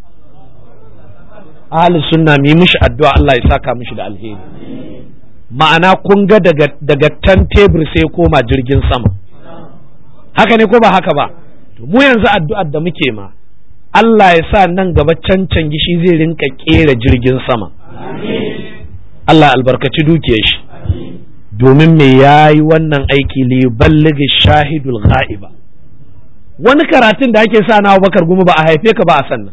ahli sunna mu yi mishi addu'a Allah ya saka mishi da alheri ma'ana kun ga daga daga tan tebur sai koma jirgin sama haka ne ko ba haka ba to mu yanzu addu'ar da muke ma Allah ya sa nan gaba cancan gishi zai rinka kera jirgin sama Allah albarkaci dukiyar shi domin me ya yi wannan aiki li balligi shahidul gha'iba wani karatun da ake sa na bakar gumi ba a haife ka ba a sannan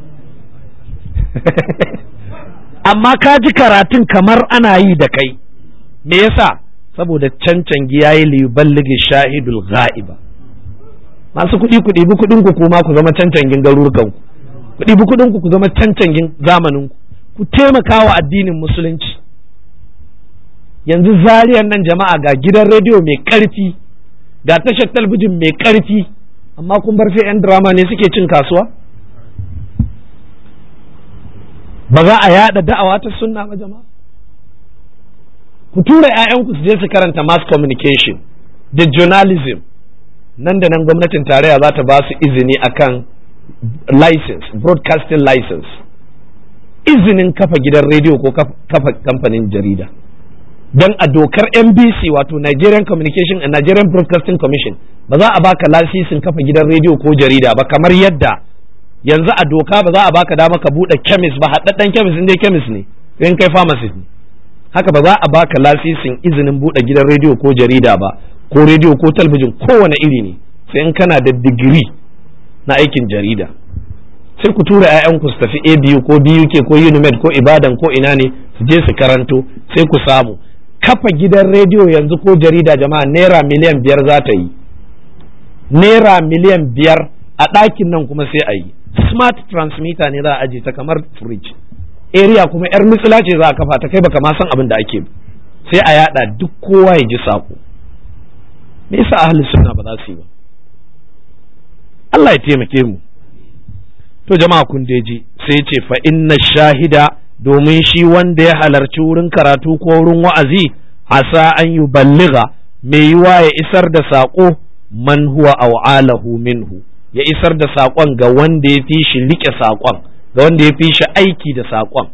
amma ka ji karatun kamar ana yi da kai me yasa saboda cancangi ya yi li balligi shahidul gha'iba masu kuɗi kuɗi bi kuɗin ku kuma ku zama cancangin garurukan ku kuɗi bi kuɗin ku ku zama cancangin zamanin ku ku taimaka wa addinin musulunci yanzu zariyar nan jama'a ga gidan rediyo mai ƙarfi ga tashar talbijin mai ƙarfi amma kun bar sai 'yan drama ne suke cin kasuwa ba za a yada da'awa ta sunna ba jama'a ku tura 'ya'yanku su je su karanta mass communication da journalism nan da nan gwamnatin tarayya za ta ba su izini akan license broadcasting license izinin kafa gidan rediyo ko kafa kamfanin jarida don a dokar NBC wato Nigerian Communication and Nigerian Broadcasting Commission ba za a baka lasisin kafa gidan rediyo ko jarida ba kamar yadda yanzu a doka ba za a baka dama ka bude chemist ba haɗaɗɗen chemist dai chemist ne in kai pharmacist ne haka ba za a baka lasisin izinin bude gidan rediyo ko jarida ba ko rediyo ko talabijin kowane iri ne sai in kana da digiri na aikin jarida sai ku tura 'ya'yanku su tafi ABU ko BUK ko UNIMED ko Ibadan ko ina ne su je su karanto sai ku samu kafa gidan rediyo yanzu ko jarida jama'a naira miliyan biyar za ta yi naira miliyan biyar a ɗakin nan kuma sai a yi smart transmitter ne za a aje ta kamar fridge area kuma yar mitsila ce za a kafa ta kai baka ma san abin da ake sai a yada duk kowa ya ji sako me yasa ahli sunna ba za su yi ba Allah ya taimake mu to jama'a kun ji sai ce fa inna shahida domin shi wanda ya halarci wurin karatu ko wurin wa'azi asa an yi balliga mai yiwa ya isar da saƙo man huwa au'alahu minhu ya isar da saƙon ga wanda ya fi shi riƙe saƙon ga wanda ya fi shi aiki da saƙon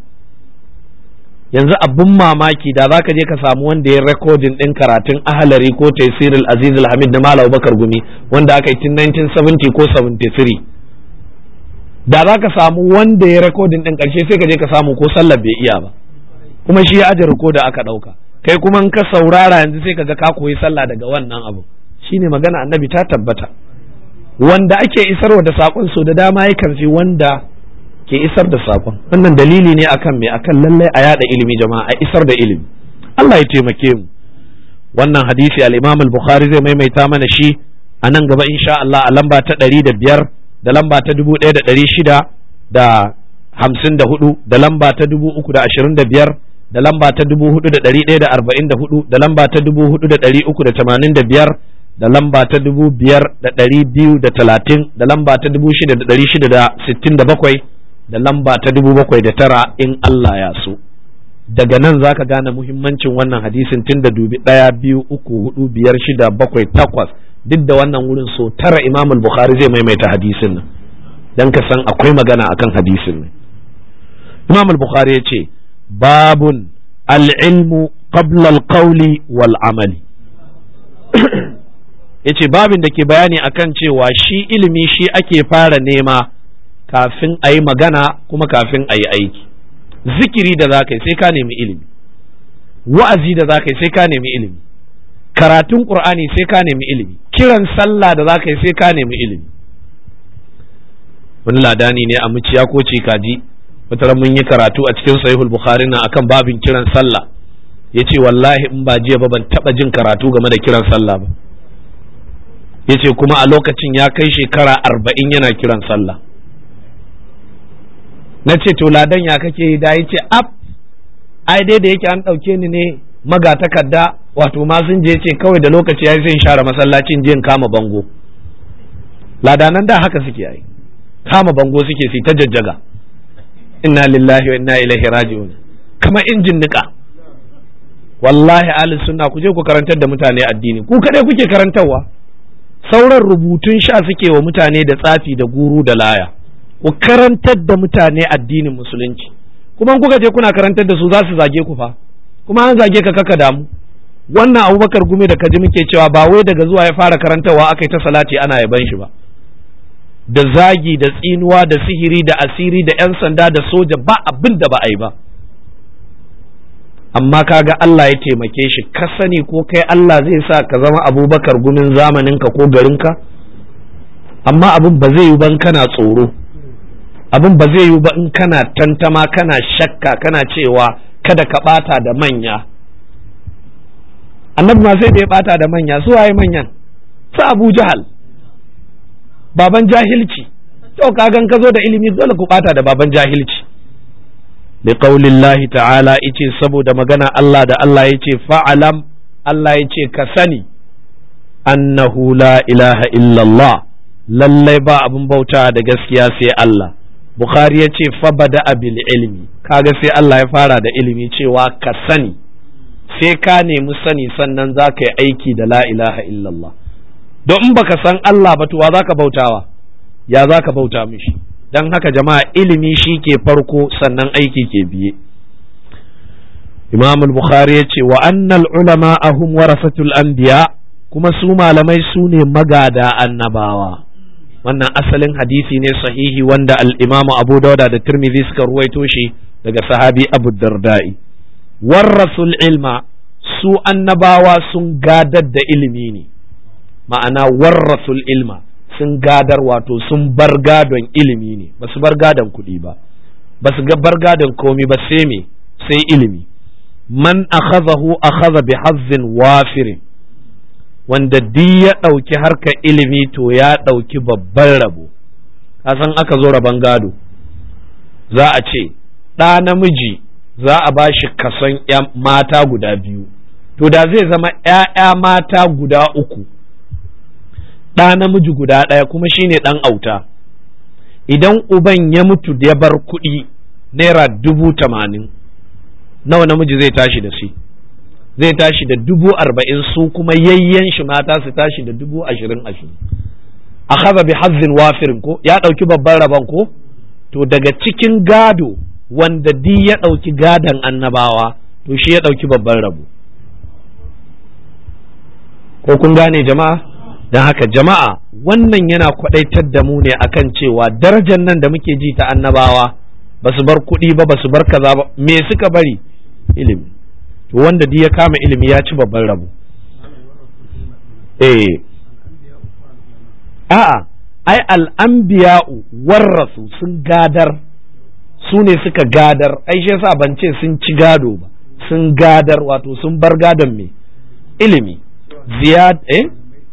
yanzu abin mamaki da za ka je ka samu wanda ya rekodin ɗin karatun ahalari ko taisirul aziz hamid na malam bakar gumi wanda aka yi tun 1970 ko 73 da za ka samu wanda ya rekodin ɗin ƙarshe sai ka je ka samu ko sallar bai iya ba kuma shi ya aje da aka ɗauka kai kuma in ka saurara yanzu sai ka ga ka koyi sallah daga wannan abu shine magana annabi ta tabbata wanda ake isarwa da saƙon so da dama yakan fi wanda ke isar da saƙon wannan dalili ne akan me akan lallai a yada ilimi jama'a a isar da ilimi Allah ya taimake mu wannan hadisi al-Imam al-Bukhari zai maimaita mana shi a nan gaba insha Allah a lamba ta ɗari da biyar da lamba ta dubu ɗaya da ɗari shida da hamsin da hudu da lamba ta dubu uku da ashirin da biyar da lamba ta dubu hudu da ɗari ɗaya da arba'in da hudu da lamba ta dubu hudu da ɗari uku da tamanin da biyar da lamba ta dubu biyar da ɗari biyu da talatin da lamba ta dubu shida da ɗari shida da sittin da bakwai da lamba ta dubu bakwai da tara in Allah ya so daga nan za ka gane muhimmancin wannan hadisin tun da dubi ɗaya biyu uku hudu biyar shida bakwai takwas duk da wannan wurin so tara imam bukhari zai maimaita hadisin nan dan ka san akwai magana akan hadisin nan imam bukhari ya ce babun al'ilmu qabla al-qawli wal amali ya ce babin da ke bayani akan cewa shi ilimi shi ake fara nema kafin a yi magana kuma kafin a yi aiki zikiri da za ka yi sai ka nemi ilimi wa'azi da za ka yi sai ka nemi ilimi karatun qur'ani sai ka nemi ilimi kiran sallah da za ka yi sai ka nemi ilimi wani ladani ne a muciya ko kaji wata mun yi karatu a cikin sahihul bukhari na akan babin kiran sallah ya ce wallahi in ba jiya ba ban taba jin karatu game da kiran sallah ba ya ce kuma a lokacin ya kai shekara arba'in yana kiran sallah na ce to ladan ya kake yi da ya ce ab ai dai da yake an ɗauke ni ne magatakarda wato ma sun je ce kawai da lokaci ya zai share masallacin jin kama bango ladanan da haka suke yi kama bango suke su ta jajjaga inna lillahi wa inna ilaihi raji'un kamar injin nika wallahi ahli sunna ku je ku karantar da mutane addini ku kadai kuke karantarwa sauran rubutun sha suke wa mutane da tsafi da guru da laya ku karantar da mutane addinin musulunci kuma kuka je kuna karantar da su za su zage ku fa kuma an zage ka kaka damu wannan abubakar gumi da kaji muke cewa ba wai daga zuwa ya fara karantarwa aka yi ta salati ana yaban shi ba da zagi da tsinuwa da sihiri da asiri da 'yan sanda da soja ba abin da ba a yi ba amma kaga Allah ya taimake shi ka sani ko kai Allah zai sa ka zama abubakar gumin zamaninka ko garinka amma abin ba zai yi ban kana tsoro abin ba zai yi ba in kana tantama kana shakka kana cewa kada ka bata da manya annabi ma sai da ya bata da manya su waye manyan su abu jahal baban jahilci to kagan ka zo da ilimi dole ku bata da baban jahilci bi qaulillahi ta'ala yace saboda magana Allah da Allah yace fa'alam Allah yace ka sani annahu la ilaha illallah lallai ba abin bauta da gaskiya sai Allah Bukhari ya ce fabada bil ilmi kaga sai Allah ya fara da ilimi cewa ka sani sai ka nemi sani sannan za ka yi aiki da la ilaha illallah don in baka san Allah ba tuwa za ka bautawa ya za ka bauta mishi don haka jama'a ilimi shi ke farko sannan aiki ke biye Imam Bukhari ya ce wa annal ulama ahum warasatul anbiya kuma su malamai su ne magada annabawa wannan asalin hadisi ne sahihi wanda al-Imam Abu Dawud da Tirmidhi suka ruwaito shi daga sahabi Abu Darda'i warasul ilma su annabawa sun gadar da ilimi ne ma'ana warasul ilma sun gadar wato sun bar gadon ilimi ne ba su bar gadon kuɗi ba ba su bar gadon komi ba sai me sai ilimi man akhadahu akhadha bi hazzin wafirin wanda duk ya ɗauki harkar ilimi to ya ɗauki babban rabo kasan aka zo rabon gado za a ce ɗa namiji za a ba shi kason mata guda biyu to da zai zama ‘ya'ya mata guda uku ɗa namiji guda ɗaya kuma shine ɗan auta idan uban ya mutu ya bar kuɗi naira dubu tamanin nawa namiji zai tashi da shi zai tashi da dubu arba'in su kuma yayyen shi mata su tashi da dubu ashirin ashirin a haza bi hazzin wafirin ko ya ɗauki babban rabon ko to daga cikin gado wanda di ya ɗauki gadon annabawa to shi ya ɗauki babban rabo ko kun gane jama'a don haka jama'a wannan yana kwaɗaitar da mu ne akan cewa darajar nan da muke ji ta annabawa ba su bar kuɗi ba ba su bar kaza ba me suka bari ilimi to wanda duk ya kama ilimi ya ci babban rabo eh a'a ai al'anbiya'u warrasu sun gadar su ne suka gadar ai shi yasa ban ce sun ci gado ba sun gadar wato sun bar gadon me ilimi ziyad eh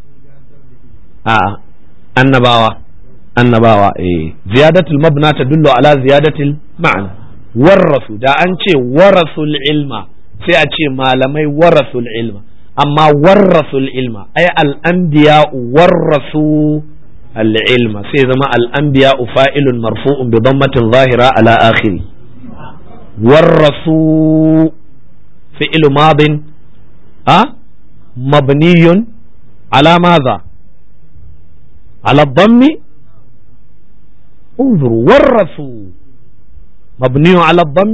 a'a annabawa annabawa eh ziyadatul mabna tadullu ala ziyadatil ma'ana warrasu da an ce warasul ilma sai a ce malamai warasul ilma amma warrasul ilma ai al'anbiya warrasu al'ilma sai zama al'anbiya fa'ilun marfu'un bi dammatin zahira ala akhiri warrasu fi'il madin a mabniyun ala madha ala dhammi انظروا ورثوا مبني على الضم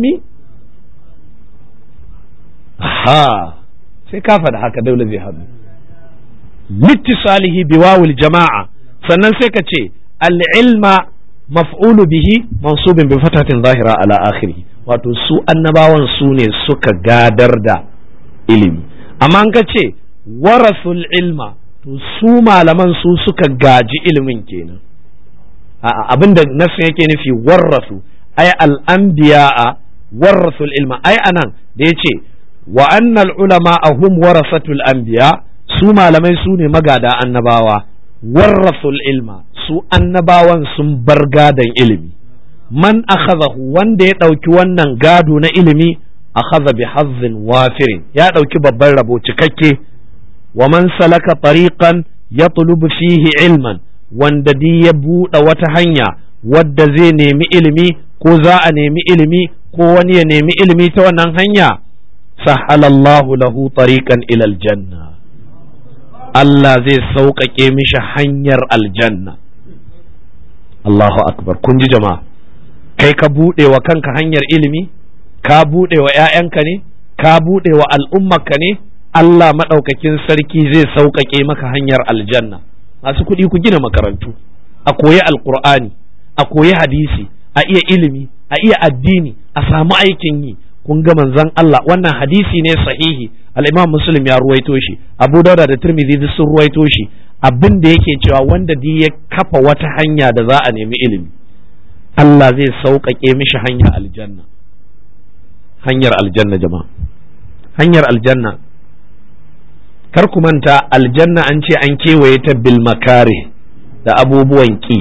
ha sai ka faɗa haka daula zai haɗu littisalihi biwawul jama'a sannan sai ka ce al'ilma maf'ulu bihi mansubin bi fatatin zahira ala akhiri wato su annabawan su ne suka gadar da ilimi amma an ka ce warasul ilma to su malaman su suka gaji ilimin kenan abinda nasu yake nufi warrasu ai al'anbiya'a warrasul ilma ai anan da ya ce wa annal ulama hum warasatul anbiya su malamai su ne magada annabawa warrasul ilma su annabawan sun bar gadon ilimi man akhadahu wanda ya ɗauki wannan gado na ilimi akhadha bi hazzin wafirin ya ɗauki babban rabo cikakke wa man salaka tariqan yatlubu fihi ilman wanda di ya buɗe wata hanya wadda zai nemi ilimi ko za a nemi ilimi ko wani ya nemi ilimi ta wannan hanya sahalallahu lahu tariqan ila aljanna Allah zai sauƙaƙe mishi hanyar aljanna Allahu akbar kun ji jama'a kai ka buɗe wa kanka hanyar ilimi ka buɗe wa ‘ya'yanka ne ka buɗe wa al'ummarka ne Allah maɗaukakin sarki zai sauƙaƙe maka hanyar aljanna masu kuɗi ku gina makarantu a koyi alƙur'ani a koyi hadisi a iya ilimi a iya addini a samu aikin yi kun ga manzon Allah wannan hadisi ne sahihi al-Imam Muslim ya ruwaito shi Abu Dawud da Tirmidhi duk sun ruwaito shi abin da yake cewa wanda duk ya kafa wata hanya da za a nemi ilimi Allah zai sauƙaƙe mishi hanyar aljanna hanyar aljanna jama'a hanyar aljanna kar ku manta aljanna an ce an kewaye ta bil makare da abubuwan ki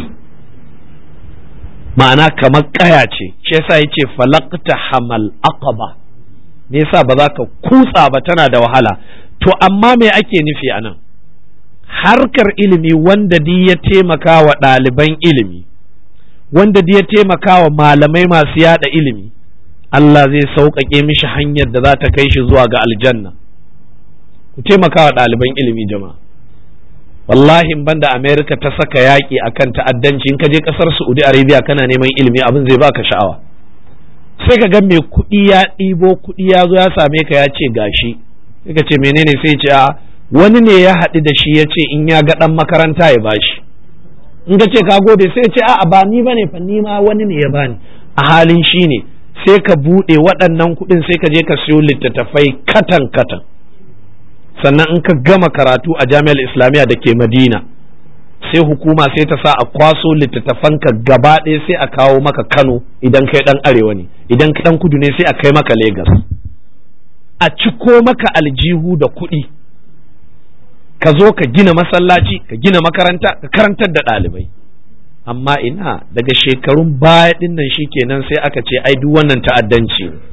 ma'ana kamar kaya ce shi yasa yace falaqta hamal aqaba me yasa ba za ka kutsa ba tana da wahala to amma me ake nufi anan harkar ilimi wanda di ya taimaka wa ɗaliban ilimi wanda di ya taimaka wa malamai masu yada ilimi Allah zai sauƙaƙe mishi hanyar da za ta kai shi zuwa ga aljanna ku taimaka wa ɗaliban ilimi jama'a wallahi banda Amerika ta saka yaƙi akan ta'addanci in ka je ƙasar Saudi Arabia kana neman ilimi abin zai baka sha'awa sai ka ga mai kuɗi ya ɗibo kuɗi ya zo ya same ka ya ce gashi sai ka ce menene sai ce a wani ne ya haɗu da shi ya ce in ya ga ɗan makaranta ya bashi in ka ce ka gode sai ce a'a ba ni bane fa ni ma wani ne ya bani a halin shi ne sai ka buɗe waɗannan kuɗin sai ka je ka siyo littattafai katan katan sannan in ka gama karatu a jami'ar islamiyya da ke madina sai hukuma sai ta sa a kwaso littattafanka gaba ɗaya sai a kawo maka kano idan kai ɗan arewa ne idan kai ɗan kudu ne sai a kai maka Legas. a ciko maka aljihu da kuɗi ka zo ka gina masallaci ka gina makaranta ka karantar da ɗalibai amma ina daga shekarun baya ɗin nan kenan sai aka ce ai duk wannan ta'addanci ne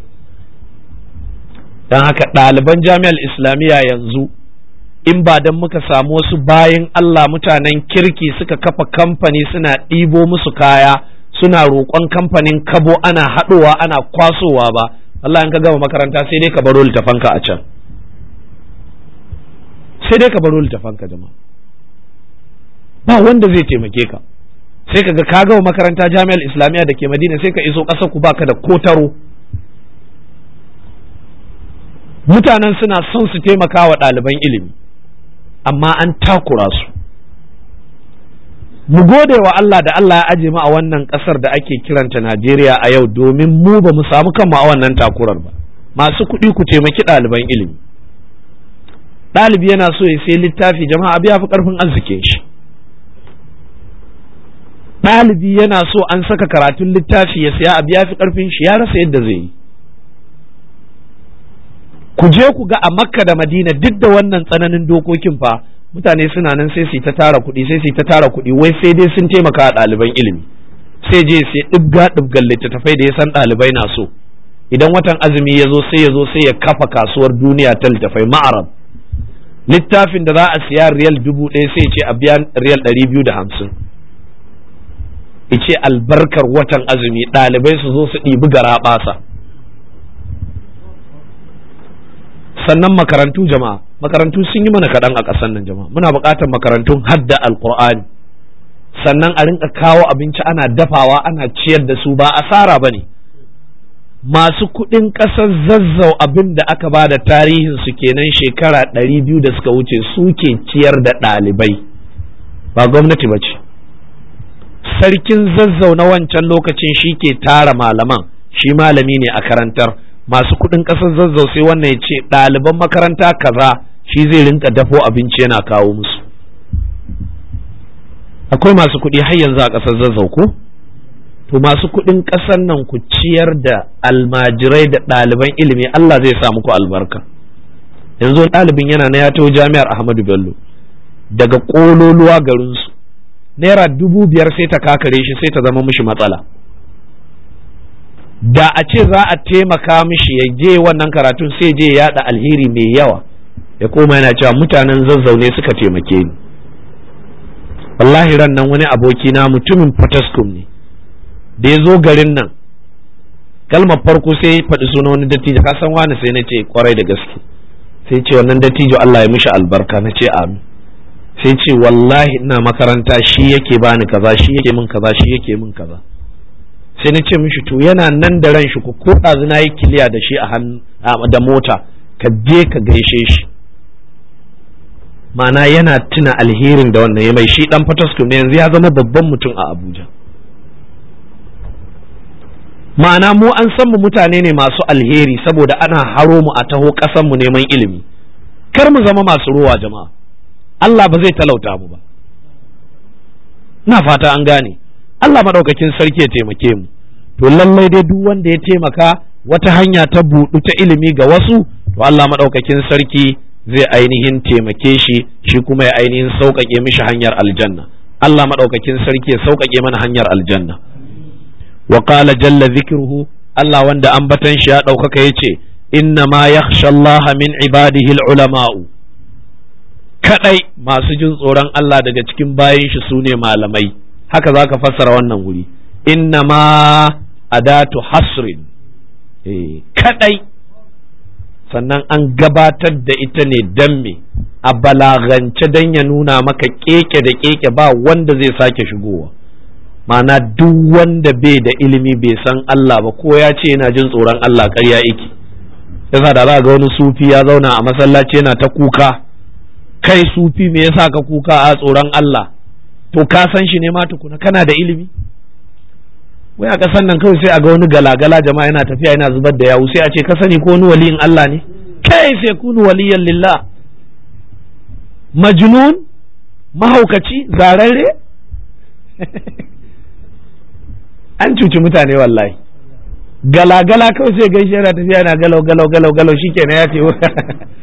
don haka ɗaliban jami'ar islamiyya yanzu in ba don muka samu wasu bayan Allah mutanen kirki suka kafa kamfani suna ɗibo musu kaya suna roƙon kamfanin kabo ana haɗowa ana kwasowa ba Allah in ka gama makaranta sai dai ka baro littafanka a can sai dai ka baro littafanka jama'a ba wanda zai taimake ka sai ka ga ka gama makaranta jami'ar islamiyya da ke madina sai ka iso ƙasar ku baka da kotaro mutanen suna son su taimaka wa ɗaliban ilimi amma an takura su mu gode wa Allah da Allah ya aje mu a wannan ƙasar da ake kiranta Najeriya a yau domin mu ba mu samu kanmu a wannan takurar ba masu kuɗi ku taimaki ɗaliban ilimi ɗalibi yana so ya sai littafi jama'a biya fi ƙarfin arzikin shi ɗalibi yana so an saka karatun littafi ya saya a biya fi ƙarfin shi ya rasa yadda zai yi ku je ku ga a makka da madina duk da wannan tsananin dokokin fa mutane suna nan sai su ta tara kuɗi sai su ta tara kuɗi wai sai dai sun taimaka a ɗaliban ilimi sai je sai ɗibga ɗibgan littattafai da ya san ɗalibai na so idan watan azumi ya zo sai ya zo sai ya kafa kasuwar duniya ta littattafai ma'arab littafin da za a siya riyal dubu ɗaya sai ce a biya riyal ɗari biyu da hamsin ice albarkar watan azumi ɗalibai su zo su ɗibi gara ɓasa sannan makarantu jama'a makarantu sun yi mana kaɗan a ƙasar nan jama'a muna buƙatar makarantun hadda alƙur'ani sannan a rinka kawo abinci ana dafawa ana ciyar da su ba asara ba ne masu kuɗin ƙasar zazzau abin da aka ba da tarihin su kenan shekara ɗari biyu da suka wuce suke ciyar da ɗalibai ba gwamnati ba ce sarkin zazzau na wancan lokacin shi ke tara malaman shi malami ne a karantar masu kuɗin ƙasar zazzau sai wannan ya ce ɗaliban makaranta kaza shi zai rinka dafo abinci yana kawo musu akwai masu kuɗi har yanzu a ƙasar zazzau ko to masu kuɗin ƙasar nan ku ciyar da almajirai da ɗaliban ilimi Allah zai sa muku albarka yanzu ɗalibin yana na ya taho jami'ar Ahmadu Bello daga ƙololuwa garinsu naira dubu biyar sai ta kakare shi sai ta zama mishi matsala da a ce za a taimaka mishi ya je wannan karatun sai je yaɗa alheri mai yawa ya koma yana cewa mutanen zazzaune suka taimake ni wallahi ran nan wani abokina mutumin Fataskum ne da ya zo garin nan kalmar farko sai ya faɗi suna wani dattijo ka san wani sai na ce kwarai da gaske sai ce wannan dattijo Allah ya mishi albarka na ce amin sai ce wallahi ina makaranta shi yake bani kaza shi yake min kaza shi yake min kaza sai na ce mishi to yana nan da ran shi ko ko ɗazu na yi kiliya da shi a hannu da mota ka je ka gaishe shi ma'ana yana tuna alherin da wannan ya mai shi dan fataskum ne yanzu ya zama babban mutum a Abuja ma'ana mu an san mu mutane ne masu alheri saboda ana haro mu a taho ƙasan mu neman ilimi kar mu zama masu ruwa jama'a Allah ba zai talauta mu ba ina fata an gane Allah maɗaukakin sarki ya taimake mu to lallai dai duk wanda ya taimaka wata hanya ta buɗu ta ilimi ga wasu to Allah maɗaukakin sarki zai ainihin taimake shi shi kuma ya ainihin sauƙaƙe mishi hanyar aljanna Allah maɗaukakin sarki ya sauƙaƙe mana hanyar aljanna wa qala jalla zikruhu Allah wanda ambatan shi ya ɗaukaka yace inna ma yakhsha Allah min ibadihi ulama'u kadai masu jin tsoron Allah daga cikin bayin shi sune malamai haka zaka fassara wannan wuri inna ma adatu hasrin eh kadai sannan an gabatar da ita ne dan me a balagance dan ya nuna maka keke da keke ba wanda zai sake shigowa ma'ana duk wanda bai da ilimi bai san Allah ba ko ya ce yana jin tsoron Allah ƙarya yake yasa da za ga wani sufi ya zauna a masallaci yana ta kuka kai sufi me yasa ka kuka a tsoron Allah to ka san shi ne ma tukuna kana da ilimi wai a kasan nan kawai sai a ga wani galagala jama'a yana tafiya yana zubar da yawu sai a ce ka sani ko wani waliyin Allah ne kai sai kunu waliyan lillah majnun mahaukaci zararre an cuci mutane wallahi galagala kawai sai gaishe yana tafiya yana galau galau galau galau shikenan ya ce